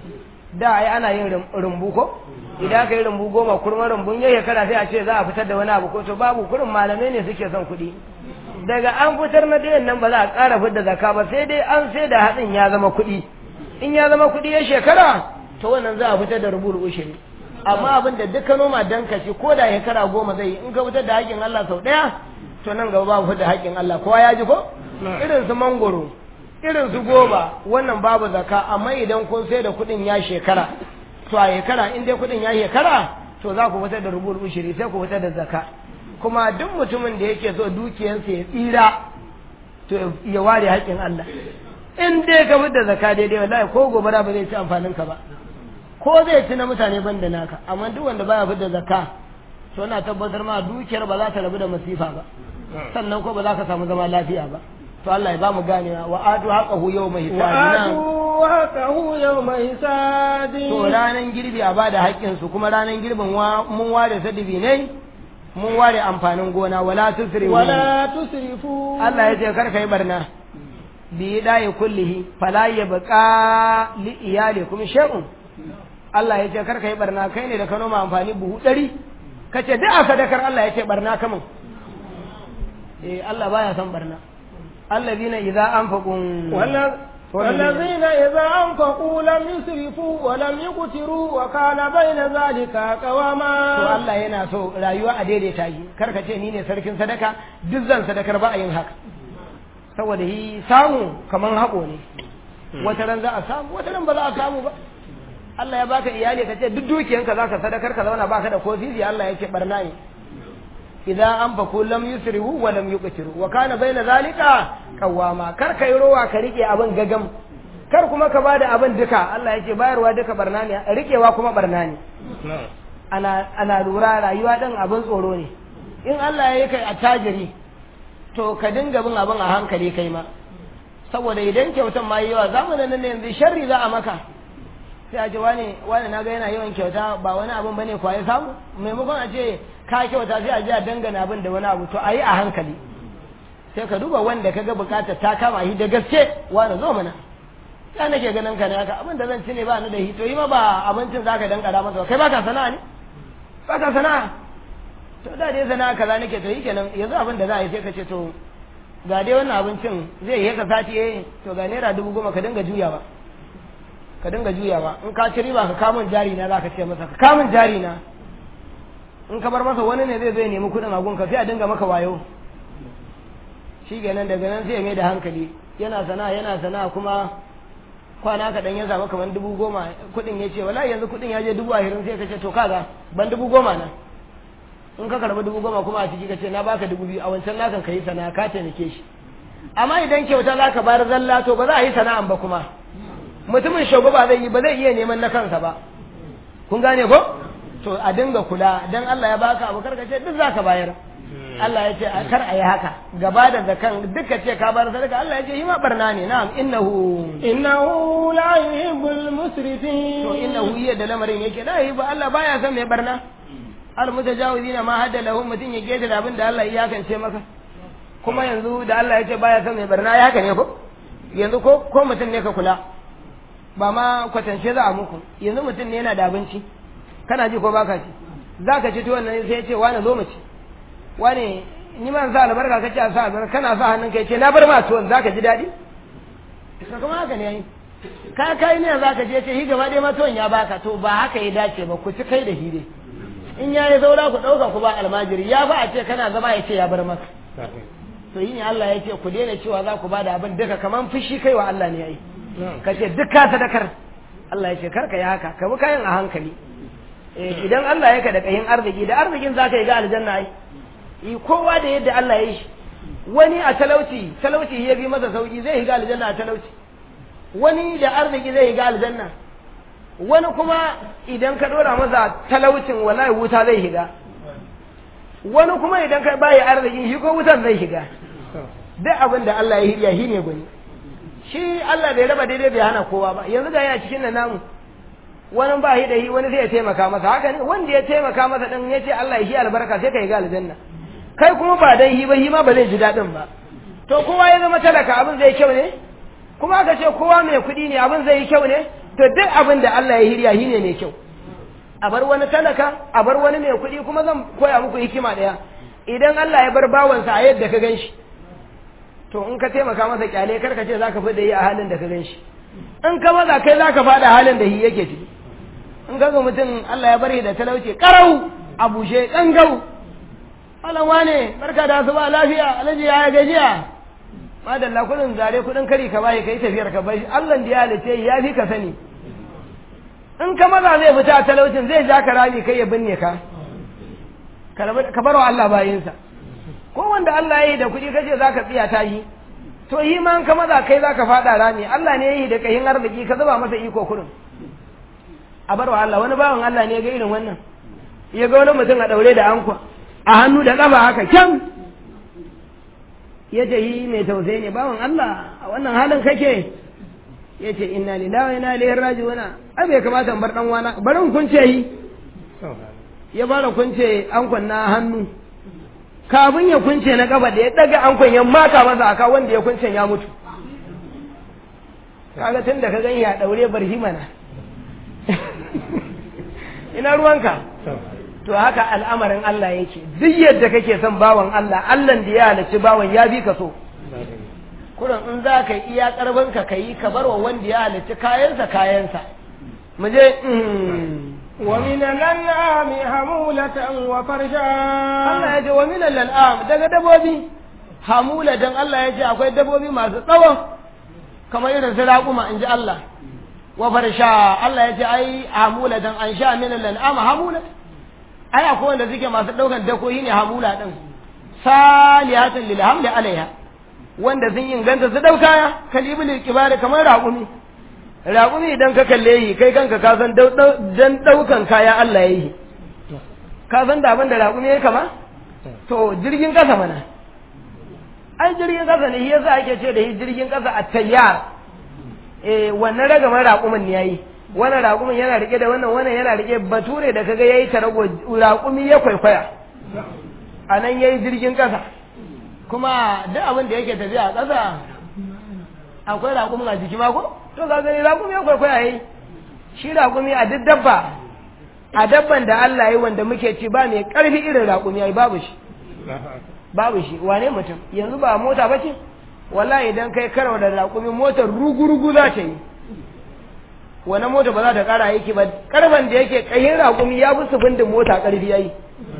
da ai ana yin rumbu ko idan aka yi rumbu goma kurma rumbun ya shekara sai a ce za a fitar da wani abu ko to babu kurin malamai ne suke son kuɗi daga an fitar na dayan nan ba za a ƙara fitar da zaka ba sai dai an sai da hatsin ya zama kuɗi in ya zama kuɗi ya shekara to wannan za a fitar da rubu ushiri amma abin da duka noma dan kaci ko da shekara goma zai yi in ka fitar da haƙƙin Allah sau ɗaya to nan gaba babu fitar da haƙƙin Allah kowa ya ji ko irin su mangoro irin su goba wannan babu zaka amma idan kun sai da kuɗin ya shekara to a shekara in dai kuɗin ya shekara to za ku fitar da rubu ushiri sai ku fitar da zaka kuma duk mutumin da yake so dukiyarsa ya tsira to ya ware haƙƙin Allah in dai ka fitar da zaka daidai wallahi ko gobara ba zai ci amfanin ka ba ko zai ci na mutane ban da naka amma duk wanda baya fitar da zakka to ina tabbatar ma dukiyar ba za ta rabu da masifa ba sannan ko ba za ka samu zama lafiya ba to Allah ya ba mu ganewa wa atu haqqahu yawma hisabina وآتوا حقه يوم حساده to ranan girbi a bada haƙƙin su kuma ranan girbin wa- mun ware sadibi ne mun ware amfanin gona wala tusrifu ولا تسرفوا Allah ya ce kar ka yi barna bi da'i kullihi fala yabqa li iyalikum shay'un Allah ya ce kar ka yi barna kai ne da ka noma amfani buhu ɗari ka ce duk a sadakar Allah ya ce barna kamun eh Allah baya son barna allazina idza anfaqu ولا- والذين إذا أنفقوا لم يسرفوا ولم يقتروا وكان بين ذلك to قواما Allah yana so rayuwa a daidaita yi kar ka ce ni ne sarkin sadaka duk zan sadakar ba a yin haka saboda yi samu kaman haƙo ne wata ran za a samu wata ran ba za a samu ba Allah ya baka iyali ka ce duk dukiyanka za ka sadakar ka zauna baka da ko sisi Allah ya ce barna ne idan an faku lam yusrihu wa lam yuqtiru wa kana baina zalika qawama kar kai rowa ka rike abin gagam kar kuma ka bada abin duka Allah yake bayarwa duka barna ne rikewa kuma barna ne ana ana lura rayuwa din abin tsoro ne in Allah ya yi kai attajiri to ka dinga bin abin a hankali kai ma saboda idan kyautan ma yi yawa zamanin nan yanzu sharri za a maka sai a ce wani wani na ga yana yawan kyauta ba wani abin bane kwa ya samu maimakon a ce ka kyauta sai a je a dangana abin da wani abu to a yi a hankali sai ka duba wanda ka ga bukata ta kama shi da gaske wani zo mana ya nake ganin ka ne haka abin da zan ci ne ba ni da shi to yi ma ba abincin zaka dankara masa kai baka sana'a ne baka sana'a to da dai sana'a kaza nake to yi kenan yanzu abin da za a yi sai ka ce to ga dai wannan abincin zai yi ka sati eh to ga naira dubu goma ka dinga juyawa ka dinga juyawa in ka ci riba ka kamun jari na za ka ce masa ka kamun jari na in ka bar masa wani ne zai zo ya nemi kuɗin agunka sai a dinga maka wayo shi kenan daga nan sai ya mai da hankali yana sana'a yana sana'a kuma kwana kaɗan ya zama kamar dubu goma kuɗin ya ce wala yanzu kuɗin ya je dubu ashirin sai ka ce to kaga ban dubu goma nan in ka karɓi dubu goma kuma a ciki ka ce na baka dubu biyu a wancan nakan ka yi sana'a ka taimake shi amma idan kyauta za ka bayar zalla to ba za a yi sana'an ba kuma mutumin shago ba zai yi ba zai iya neman na kansa ba kun gane ko to a dinga kula dan Allah ya baka abu karka ce duk za ka bayar Allah ya ce kar a yi haka gaba da zakan duka ce ka bar sadaka Allah ya ce hima barna ne na'am innahu innahu la yuhibbul musrifin to innahu yadda lamarin yake la yuhibbu Allah baya son mai barna al mutajawizina ma hadda lahum mutun ya geta da abin da Allah ya kance maka kuma yanzu da Allah ya ce baya son mai barna ya haka ne ko yanzu ko ko mutum ne ka kula ba ma kwatance za a muku yanzu mutum ne yana da abinci kana ji ko baka ci zaka ci tuwon nan sai ya ce wani zo mu ci wane ni man sa albarka kace a sa albarka kana sa hannun kai ce na bar ma tuwon zaka ji daɗi ka kuma haka ne yayi ka kai ne zaka je ce hi gaba dai ma tuwon ya baka to ba haka ya dace ba ku ci kai da hire in ya yi saura ku ɗauka ku ba almajiri ya ba a ce kana zama ya ce ya bar maka to yi ne Allah ya ce ku daina cewa za ku ba da abin duka kaman fushi kai wa Allah ne yayi ka ce duk ka sadakar Allah ya ce karka yi haka ka bi kayan a hankali idan Allah ya ka da kayin arziki da arzikin za ka yi ga aljanna ai kowa da yadda Allah ya yi shi wani a talauci talauci ya bi masa sauki zai higa aljanna a talauci wani da arziki zai higa aljanna wani kuma idan ka dora masa talaucin wallahi wuta zai higa wani kuma idan ka bayi arziki shi ko wutan zai higa duk abin da Allah ya hirya shi ne gwani shi Allah bai raba daidai bai hana kowa ba yanzu ga yana cikin nan namu wani ba shi da shi wani zai ya taimaka masa haka ne wanda ya taimaka masa din ya ce Allah ya shi albarka sai ka higa aljanna kai kuma ba dan hi ba hi ma ba zai ji daɗin ba to kowa ya zama talaka abin zai kyau ne kuma aka ce kowa mai kuɗi ne abin zai yi kyau ne to duk abin da Allah ya hirya hi ne mai kyau a bar wani talaka a bar wani mai kuɗi kuma zan koya muku hikima ɗaya idan Allah ya bar bawansa a yadda ka ganshi to in ka taimaka masa kyale kar ka ce za ka fi da yi a halin da ka ganshi in ka maza kai za ka faɗa halin da hi yake ciki in ka ga mutum Allah ya bari da talauci karau a bushe ƙangau malam wane barka da su ba lafiya alhaji ya gajiya madalla kudin zare kudin kari ka bai kai tafiyar ka bai Allah da ya halice ya fi ka sani in ka maza zai fita a talaucin zai ja ka rami kai ya binne ka ka bar wa Allah bayinsa ko wanda Allah ya yi da kuɗi kace za ka tsiya ta yi to yi ma in ka maza kai za ka faɗa rami Allah ne ya yi da kayin arziki ka zuba masa iko kurin a bar wa Allah wani bawan Allah ne ya ga irin wannan ya ga wani mutum a ɗaure da ankwa a hannu da ƙafa haka kyan ya ce yi mai tausayi ne bawan Allah a wannan halin kake ya ce inna lillahi wa inna ilaihi raji'una ai bai kamata in bar dan wana bari in kunce yi ya fara kunce ankon na hannu kafin ya kunce na ƙafa da ya daga ankon ya maka masa aka wanda ya kunce ya mutu kaga tun da ka gani ya daure barhi mana ina ruwanka to haka al'amarin Allah yake duk yadda kake son bawan Allah Allah da ya halarci bawan ya bi ka so kuran in za ka yi iya karfin ka yi ka bar wa wanda ya halarci kayansa kayansa mu je wa min al-an'ami hamulatan wa farsha Allah ya ce wa min al-an'am daga dabobi hamulatan Allah ya ce akwai dabobi masu tsawo kamar irin su raƙuma in ji Allah wa farsha Allah ya ce ai hamulatan an sha min al-an'am hamulatan ai akwai wanda suke masu ɗaukan dakoyi ne hamula ɗin salihatan lil hamli alaiha wanda sun inganta su dauka ya kalibul kibari kamar raƙumi raƙumi idan ka kalle yi kai kanka ka san dan daukan kaya Allah ya yi ka san da abin da raƙumi ya kama to jirgin ƙasa mana ai jirgin ƙasa ne shi yasa ake ce da shi jirgin ƙasa a tayyar eh wannan ragamar raƙumin ne yayi wannan raƙumin yana rike da wannan wannan yana rike bature da kaga yayi tarago raƙumi ya kwaikwaya a nan yayi jirgin ƙasa kuma duk abin da yake tafiya a ƙasa akwai raƙumin a jiki ma ko to ka gani raƙumi ya kwaikwaya yayi shi raƙumi a duk dabba a dabban da Allah yi wanda muke ci ba mai ƙarfi irin raƙumi yayi babu shi babu shi wane mutum yanzu ba mota ba ce wallahi idan kai karo da raƙumi motar rugu-rugu za ta yi wani mota ba za ta ƙara aiki ba ƙarfan da yake ƙayin raƙumi ya fi sufindin mota ƙarfi yayi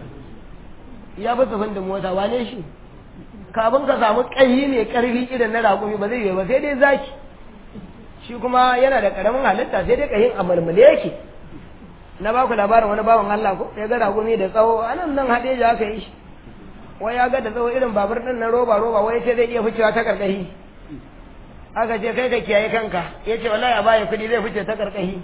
ya fi sufindin mota wane shi kafin ka samu ƙayi mai ƙarfi irin na raƙumi ba zai yi ba sai dai zaki shi kuma yana da ƙaramin halitta sai dai ƙayin a marmale yake na baku labarin wani bawan Allah ko ya ga raƙumi da tsawo anan nan haɗe ya aka yi shi wai ya ga da tsawo irin babur din na roba roba wai ce zai iya ficewa ta karkashi aka ce kai ka kiyaye kanka ya ce wallahi a baya kuɗi zai fice ta karkashi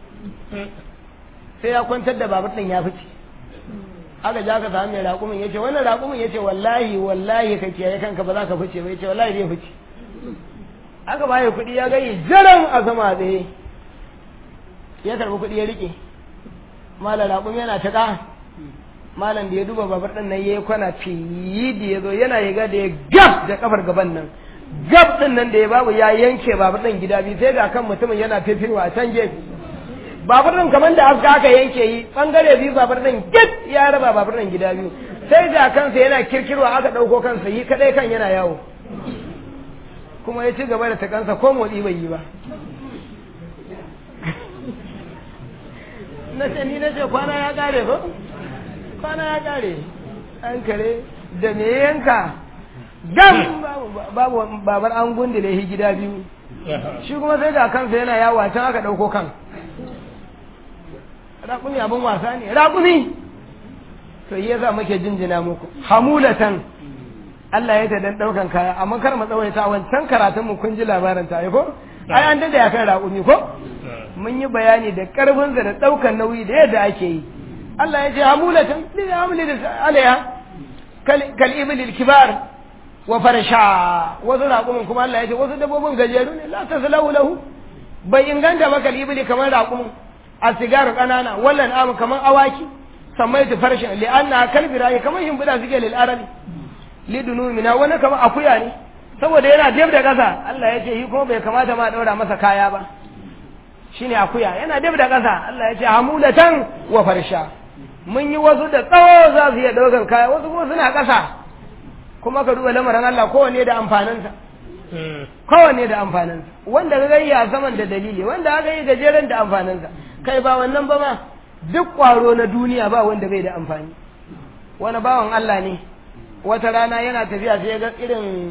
sai ya kwantar da babur din ya fice aka ja ka samu mai raƙumin ya ce wannan raƙumin ya ce wallahi wallahi ka kiyaye kanka ba za ka fice ba ya ce wallahi zai fice aka baya kuɗi ya gani jaran a sama tsaye ya karɓi kuɗi ya riƙe malam raƙumi yana ta ƙa malam da ya duba babar ɗin nan yayi kwana fiyi da ya zo yana yaga da ya gab da kafar gaban nan gab ɗin nan da ya babu ya yanke babar ɗin gida biyu sai ga kan mutumin yana fifirwa a can gefe babar ɗin kamar da aska aka yanke yi ɓangare biyu babar ɗin git ya raba babar ɗin gida biyu sai ga kansa yana kirkirwa aka ɗauko kansa yi kaɗai kan yana yawo kuma ya ci gaba da takansa ko motsi bai yi ba na ce ni na ce kwana ya ƙare ko kwana ya kare an kare da me yanka gam babu babar an gundule shi gida biyu shi kuma sai ga kansa yana yawo a can aka ɗauko kan raƙumi abin wasa ne raƙumi to yi yasa muke jinjina muku hamulatan Allah ya ta dan ɗaukan kaya amma kar mu tsawaita wancan karatun mu kun ji labarin ta ko ai an dade akan raƙumi ko mun yi bayani da ƙarfinsa da ɗaukan nauyi da yadda ake yi Allah ya ce hamulatan lil hamli alaiha kal ibil kibar wa farsha wasu raƙumin kuma Allah ya ce wasu dabbobin gajeru ne la taslahu lahu bai inganta ba kal ibili kamar raƙumin a sigaru ƙanana wallan amu kamar awaki sammaitu farshin li anna kalbi rayi kamar shimfiɗa suke lil arabi li dunumina wani kamar akuya ne saboda yana dab da ƙasa Allah ya ce shi kuma bai kamata ma ɗaura masa kaya ba shine akuya yana dab da ƙasa Allah ya ce hamulatan wa farsha mun yi wasu da tsawo za su iya ɗaukar kaya wasu kuma suna ƙasa kuma ka duba lamarin Allah kowanne da amfaninsa kowanne da amfaninsa wanda ka gani a saman da dalili wanda aka yi gajeren da amfaninsa kai ba wannan ba ma duk ƙwaro na duniya ba wanda bai da amfani wani bawan Allah ne wata rana yana tafiya sai ya ga irin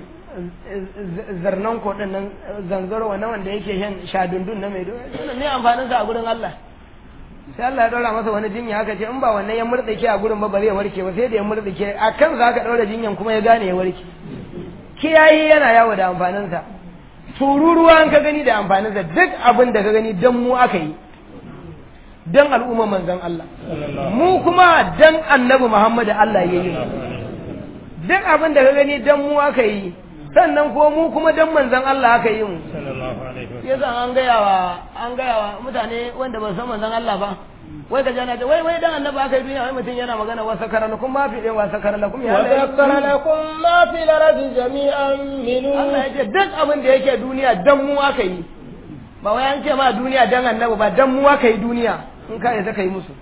zarnan koɗin nan zanzaro wannan wanda yake shan shadundun na mai dole ne amfaninsa a gurin Allah sai Allah ya ɗora masa wani jinya haka ce in ba wannan ya murɗake a gurin ba ba zai warke ba sai da ya murɗake a kan za ka ɗaura jinyan kuma ya gane ya warke kiyayi yana yawo da amfaninsa tururuwa an ka gani da amfaninsa duk abin da ka gani dan mu aka yi dan al'umma manzon Allah mu kuma dan annabi Muhammad Allah ya yi duk abin da ka gani dan mu aka yi sannan ko mu kuma dan manzon Allah aka yi mu yasa an gaya wa an gaya wa mutane wanda ba san manzon Allah ba wai ka jana ta wai wai dan annabi aka yi duniya wai mutum yana magana wa sakara lakum ma fi wa sakara lakum ya wa sakara lakum ma fi lardi jami'an minu Allah ya ce duk abin da yake duniya dan mu aka yi ba wai an ce ma duniya dan annabi ba dan mu aka yi duniya in ka yasa kai musu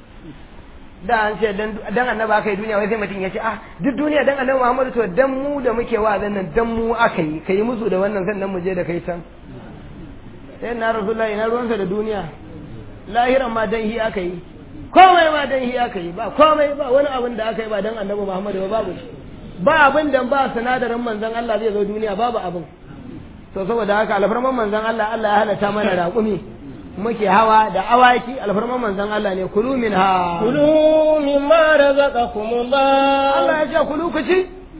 da an ce dan annabi aka yi duniya wai sai mutum ya ce ah duk duniya dan annabi Muhammadu to dan mu da muke wa'azin nan dan mu aka yi kai musu da wannan sannan mu je da kai can sai na rasulullahi na ruwansa da duniya lahiran ma dan hi aka yi komai ma dan hi aka yi ba komai ba wani abin da aka yi ba dan annabi Muhammadu ba babu shi ba abin da ba sinadarin manzon Allah zai zo duniya babu abin to saboda haka alfarman manzon Allah Allah ya halatta mana raƙumi muke hawa da awaki alfarman manzon Allah ne kulu min ha kulu mimma razaqakumullah Allah ya ce kulu ku ci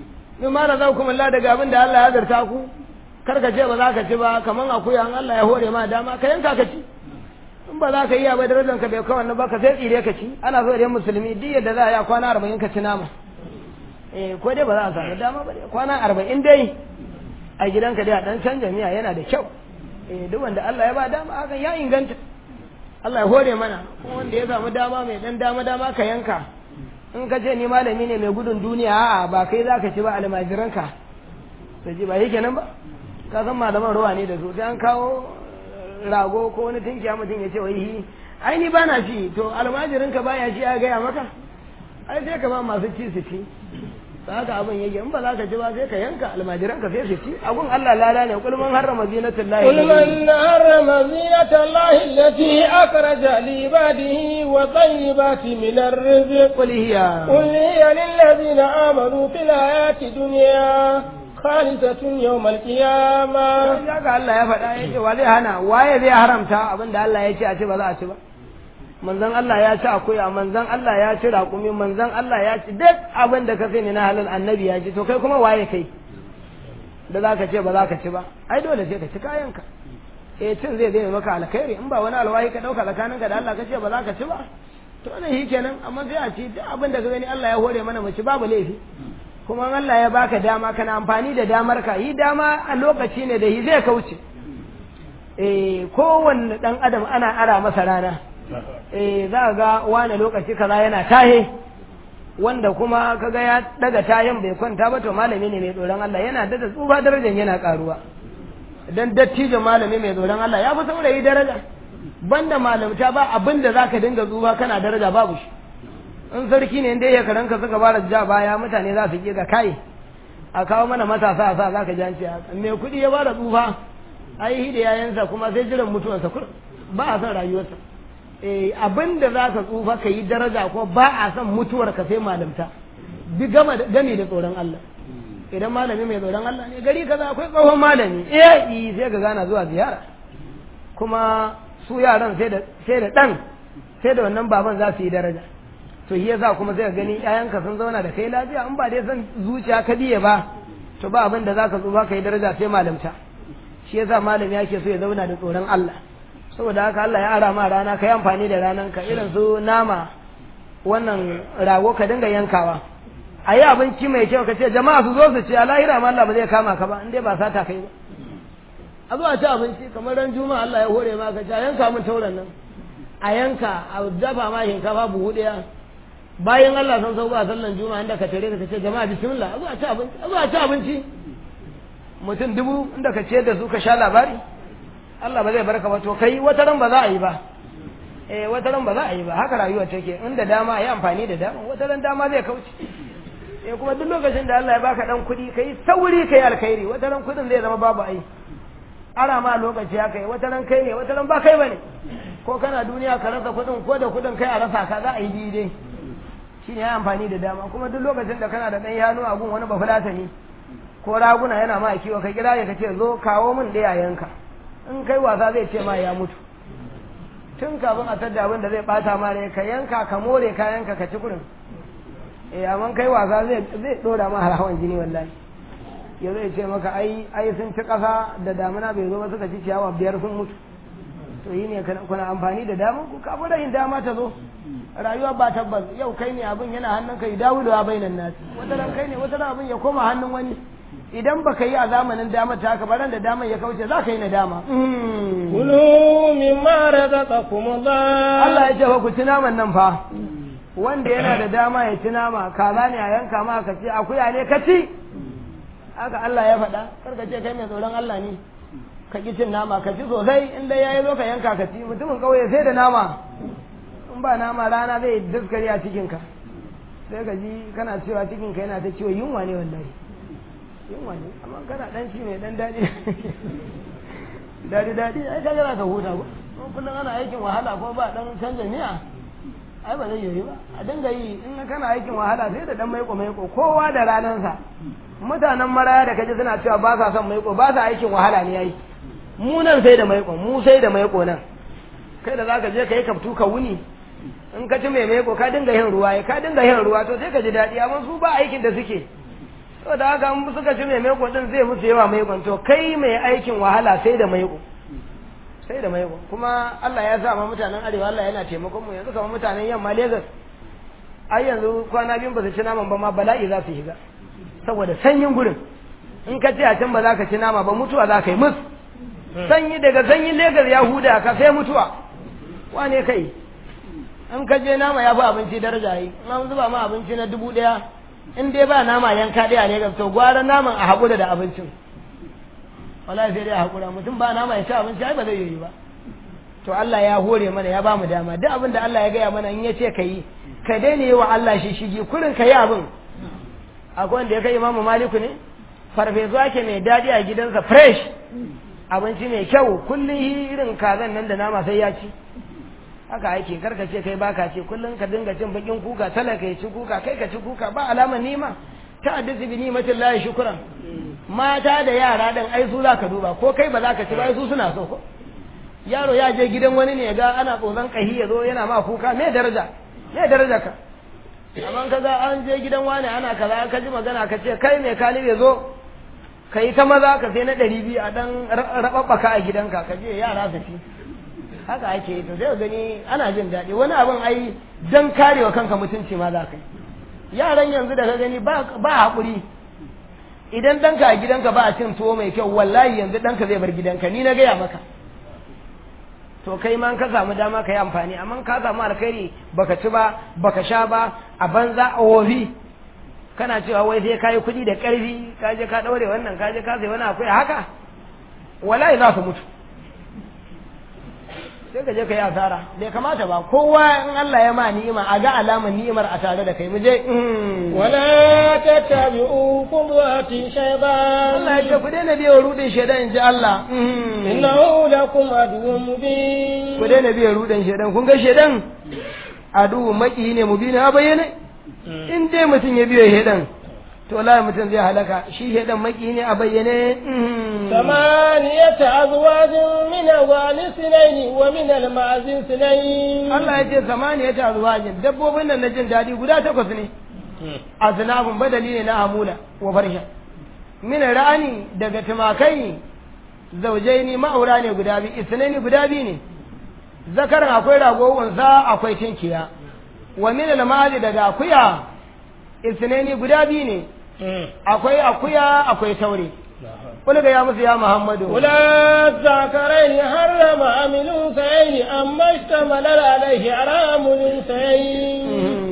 min ma razaqakum Allah daga abin da Allah ya zarta ku kar ka ce ba za ka ci ba kaman akuya an Allah ya hore ma dama ka yanka ka ci in ba za ka yi ba darajar ka bai kawai ba ka sai tsire ka ci ana so da musulmi duk yadda za a yi kwana arba'in ka ci nama eh ko dai ba za a samu dama ba dai kwana arba'in dai a gidanka dai a dan canja miya yana da kyau eh duk wanda Allah ya ba dama hakan ya inganta Allah ya hore mana kuma wanda ya samu dama mai dan dama dama ka yanka in ka ce ni malami ne mai gudun duniya a'a ba kai za ka ci ba almajiranka to ji ba yake nan ba ka san malaman ruwa ne da su sai an kawo rago ko wani tinkiya mutum ya ce wai hi ai ni bana ci to almajirinka baya ci ya gaya maka ai sai ka ba masu ci su ci ta haka abin yake in ba za ka ci ba sai ka yanka almajiranka sai su ci abun Allah lada ne kul man harrama zinatul lahi قل من حرم زينة الله التي أخرج لعباده وطيبات من الرزق qul hiya قل هي للذين آمنوا في الحياة الدنيا خالصة يوم القيامة ya ga Allah ya faɗa ya ce wa zai hana waye zai haramta abin da Allah ya ce a ce ba za a ci ba manzon Allah ya ci akuya manzon Allah ya ci raƙumi manzon Allah ya ci duk abin da ka sani na halal annabi ya ci to kai kuma waye kai da za ka ce ba za ka ci ba ai dole sai ka ci kayanka eh cin zai zai maka alkhairi in ba wani alwahi ka ɗauka tsakaninka da Allah ka ce ba za ka ci ba to ne shi kenan amma sai a ci duk abin da ka gani Allah ya hore mana mu ci babu laifi kuma in Allah ya baka dama kana amfani da damar ka yi dama a lokaci ne da yi zai kauce eh kowanne dan adam ana ara masa rana eh za ga wani lokaci kaza yana tahe wanda kuma kaga ya daga tayin bai kwanta ba to malami ne mai tsoron Allah yana da tsufa darajar yana karuwa dan dattijo malami mai tsoron Allah ya fi saurayi daraja banda malamta ba abin da zaka dinga tsufa kana daraja babu shi in sarki ne inda ya karanka suka fara ja baya mutane za su ga kai a kawo mana matasa a sa za ka janci mai kuɗi ya bada tsufa ai da yayansa kuma sai jiran mutuwarsa kur ba a son rayuwarsa eh abin da za ka tsufa ka yi daraja ko ba a son mutuwar ka sai malamta bi gama gami da tsoron Allah idan malami mai tsoron Allah ne gari kaza akwai tsohon malami eh sai ka gana zuwa ziyara kuma su yaran sai da sai da dan sai da wannan baban za su yi daraja to shi yasa kuma sai ka gani ƴaƴanka sun zauna da kai lafiya in ba dai san zuciya ka biye ba to ba abin da zaka tsufa kai daraja sai malamta shi yasa malami yake so ya zauna da tsoron Allah saboda haka Allah ya ara ma rana ka yi amfani da ranan ka irin su nama wannan rago ka dinga yankawa a yi abinci mai kyau ka ce jama'a su zo su ce a lahira ma Allah ba zai kama ka ba in dai ba sata kai ba a zo a ci abinci kamar ran juma'a Allah ya hore ma ka ce a yanka min tauran nan a yanka a dafa ma shinkafa buhu ɗaya bayan Allah sun sauko a sallan juma'a inda ka tare ka ce jama'a bismillah a zo a ci abinci a zo a ci abinci mutum dubu inda ka ciyar da su ka sha labari Allah ba zai barka ba to kai wata ran ba za a yi ba eh wata ran ba za a yi ba haka rayuwa take inda dama yi amfani da dama wata ran dama zai kauce eh kuma duk lokacin da Allah ya baka dan kuɗi kai sauri kai alkhairi wata ran kuɗin zai zama babu ai ara ma lokaci haka yi wata ran kai ne wata ran ba kai bane ko kana duniya ka rasa kuɗin ko da kuɗin kai a rasa ka za a yi daidai shine ya amfani da dama kuma duk lokacin da kana da ɗan yano a gun wani bafulatani ko raguna yana ma kiwo ka kira ya kace zo kawo min ɗaya yanka in kai wasa zai ce ma ya mutu tun kafin a tadda abin da zai bata ma ne ka yanka ka more kayanka ka ci kurin eh amma kai wasa zai zai dora ma harawan jini wallahi ya zai ce maka ai ai sun ci kasa da damuna bai zo ba suka ci ciyawa biyar sun mutu to yi ne kuna amfani da damar ku kafin rahin dama ta zo rayuwa ba tabbas yau kai ne abin yana hannun ka dawo da bainan nasi wata ran kai ne wata ran abin ya koma hannun wani idan baka yi a zamanin damar ta haka baran da damar ya kauce za ka yi nadama kulu mimma razaqakum Allah Allah ya ce fa ku ci naman nan fa wanda yana da dama ya ci nama kaza ne a yanka ma ka ci akuya ne ka ci haka Allah ya faɗa kar ka ce kai mai tsoron Allah ne ka ki cin nama ka ci sosai in dai yayi zo ka yanka ka ci mutumin kauye sai da nama in ba nama rana zai daskare a cikinka sai ka ji kana cewa cikinka yana ta ciwo yunwa ne wallahi yunwa ne amma kana dan ci mai dan daɗi daɗi daɗi ai kaga za ka huta ko kullum ana aikin wahala ko ba dan canza miya ai ba zai yi ba a dinga yi in kana aikin wahala sai da dan maiko maiko kowa da ranansa mutanen maraya da kaji suna cewa ba sa son maiko ba sa aikin wahala ne yayi mu nan sai da maiko mu sai da maiko nan kai da zaka je ka yi kaftu ka wuni in ka ci mai maiko ka dinga yin ruwa ka dinga yin ruwa to sai ka ji daɗi amma su ba aikin da suke to da haka in suka ci mai maiko din zai musu yawa maikon to kai mai aikin wahala sai da maiko sai da maiko kuma Allah ya sa ma mutanen arewa Allah yana taimakon mu yanzu kamar mutanen yamma Lagos ai yanzu kwana biyu ba su ci naman ba ma bala'i za su shiga saboda sanyin gurin in ka ce a can ba za ka ci nama ba mutuwa za ka yi mus sanyi daga sanyin Lagos ya huda ka sai mutuwa wane kai in ka je nama ya fi abinci daraja yi in an zuba ma abinci na dubu ɗaya in dai ba nama yanka ɗaya ne to gwara naman a haƙura da abincin wallahi sai dai a haƙura mutum ba nama ya ci abinci ai ba zai yi ba to Allah ya hore mana ya ba mu dama duk abin da Allah ya gaya mana in ya ce ka yi ka daina yi wa Allah shi shigi kurin ka yi abin akwai wanda ya kai imamu maliku ne farfesu ake mai daɗi a gidansa fresh abinci mai kyau kullum irin kazan nan da nama sai ya ci haka ake karka ce kai baka ce kullum ka dinga cin bakin kuka talaka ya ci kuka kai ka ci kuka ba alamar nima ta addisi bi nimatin lahi shukran mata da yara dan ai su zaka duba ko kai ba zaka ci ba ai su suna so ko yaro ya je gidan wani ne ga ana tsoron kahi ya zo yana ma kuka me daraja me daraja ka amma kaga an je gidan wani ana kaza ka ji magana ka ce kai mai kali ya zo ka yi ta maza ka sai na ɗari biyu a ɗan raɓaɓɓaka a gidanka ka je yara su ci haka ake yi to sai gani ana jin daɗi wani abin ai dan karewa kanka mutunci ma za ka yi yaran yanzu da ka gani ba haƙuri idan ɗanka a gidanka ba a cin tuwo mai kyau wallahi yanzu ɗanka zai bar gidanka ni na gaya maka to kai ma ka samu dama ka yi amfani amma ka samu alkhairi baka ci ba baka sha ba a banza a wofi kana cewa wai sai kayi kuɗi da ƙarfi ka je ka ɗaure wannan ka je ka sai wani akwai haka wallahi za su mutu sai ka je ka yi asara bai kamata ba kowa in Allah ya ma ni'ima a ga alamar ni'imar a tare da kai mu je wala tattabi'u qudwati shaytan Allah ya ce ku daina biyo rudin shaidan in ji Allah innahu lakum aduwwun mubin ku daina biyo rudin shaidan kun ga shaidan adu maki ne mubin a bayyane in dai mutum ya biyo shaidan to wallahi mutum zai halaka shi shaidan maki ne a bayyane ثمانية أزواج من أوان سنين ومن المعز سنين Allah ya ce samaniya ta azwajin dabbobin nan na jin daɗi guda takwas ne aznabun badali ne na hamula wa farsha min ra'ani daga tumakai zaujaini ma'aura ne guda biyu isnaini guda biyu ne zakaran akwai rago unsa akwai tinkiya wa min al daga akuya isnaini guda biyu ne akwai akuya akwai taure قل يا موسى يا محمد ولا الذكرين حرم أم الأنثيين أما اشتمل عليه حرام الأنثيين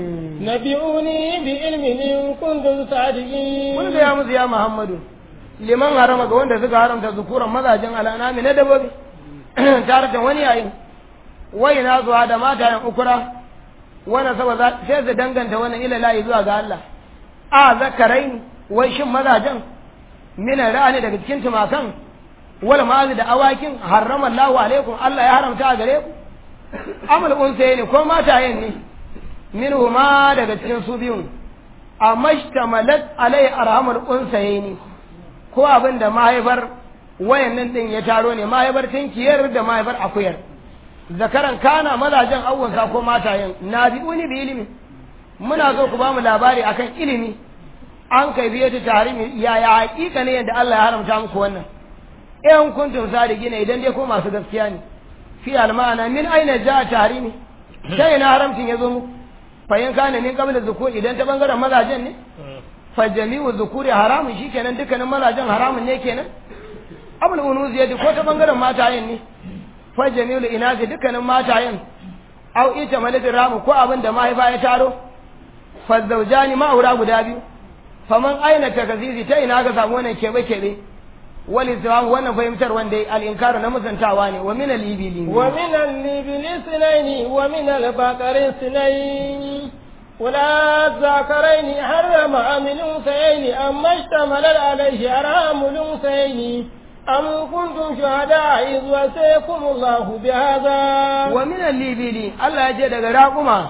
نبئوني بعلم إن كنتم صادقين قل يا موسى يا محمد liman harama ga wanda suka haramta zukuran mazajen al'anami na dabobi tare da wani yayin wai na zuwa da matayen ukura wani saba sai su danganta wannan ila layi zuwa ga Allah a zakarai wai shin mazajen mina ra'ani daga cikin tumakan wal ma'azi da awakin harrama Allahu alaikum Allah ya haramta a gare ku amal unsaye ne ko matayen ne minhu ma daga cikin su biyun amma shtamalat alai arhamul unsaye ne ko abin da mahaifar wayannan din ya taro ne mahaifar tinkiyar da mahaifar akuyar zakaran kana mazajen awwansa ko matayen na bi uni bi ilimi muna so ku ba mu labari akan ilimi an kai biye ta tarimi yaya hakika ne yadda Allah ya haramta muku wannan in kuntum sadiqina idan dai ko masu gaskiya ne fi almana min aina ja tarimi sai na haramcin yazo muku fa in kana min qabla zukur idan ta bangaren mazajen ne fa jami'u zukuri haramun shikenan dukkanin mazajen haramun ne kenan abul unuz yadi ko ta bangaren matayen ne fa jami'u inazi dukkanin matayen au ita malakin ramu ko abin da mahaifa ya taro fa zaujani ma'aura guda biyu faman aina takazizi ta ina ga samu wannan kebe kebe wal islam wannan fahimtar wanda al inkaru na musantawa ne wa min al ibili wa min al ibili sinaini wa min al baqari sinaini ولا الذكرين حرم أم الأنثيين أما اشتمل عليه حرام الأنثيين أم كنتم شهداء إذ وسيكم الله بهذا ومن الليبيلي الله يجد راقما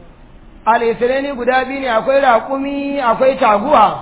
alisirai guda biyu ne akwai raƙumi akwai taguwa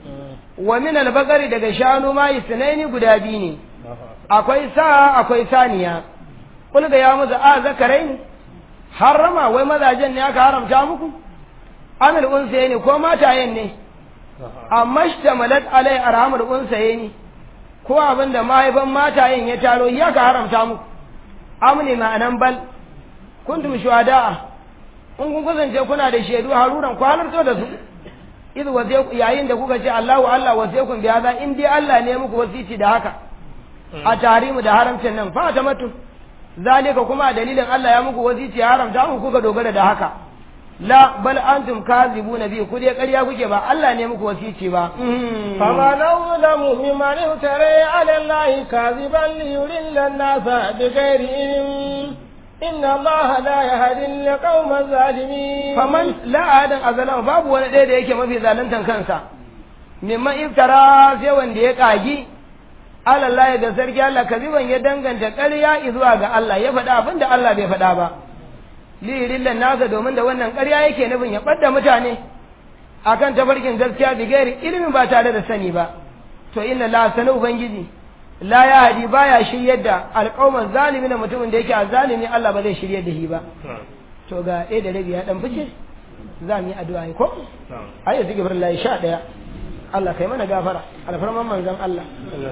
wa min albakari daga shanu ma isnaini guda biyu ne akwai sa akwai saniya kul ga ya musu a zakarai ne harrama wai mazajen ne aka haramta muku amil unsaye ne ko matayen ne amma shtamalat alai arhamul unsayni ko abin da mahaifan matayen ya taro ya ka haramta muku amni ma'anan bal kuntum shuhada'a in kun kasance kuna da shaidu haruran ku halarto da su iz waje yayin da kuka ce Allahu Allah wasaikum bi hada in dai Allah ne muku wasici da haka a tarimu da haramcin nan fa ta matu zalika kuma dalilin Allah ya muku wasici ya haramta muku kuka dogara da haka la bal antum kazibuna bi ku dai ƙarya kuke ba Allah ne muku wasici ba فمن أظلم ممن افترى على الله كاذبا ليضل الناس بغير علم إن الله لا يهدي القوم الظالمين faman la adan azalama babu wani ɗaya da yake mafi zaluntan kansa mimman iftara sai wanda ya kagi Allah ga sarki Allah kaziban ya danganta ƙarya zuwa ga Allah ya faɗa abin da Allah bai faɗa ba lirillan nasa domin da wannan ƙarya yake nufin ya ɓadda mutane akan tafarkin gaskiya bi gairi ilimin ba tare da sani ba to inna la sanu ubangiji la ya hadi baya shiryar da alƙawman zalimi na mutumin da yake a zalimi Allah ba zai shiryar da shi ba to ga ɗaya da rabi ya ɗan fice za mu yi addu'a ko a yi zikirar layi sha ɗaya Allah kai mana gafara alfarman manzan Allah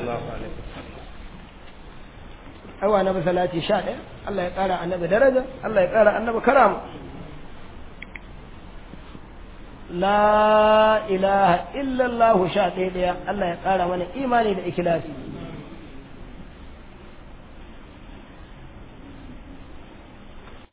aiwa na salati sha ɗaya Allah ya ƙara annabi daraja Allah ya ƙara annabi karama la ilaha illallah sha ɗaya ɗaya Allah ya ƙara mana imani da ikilasi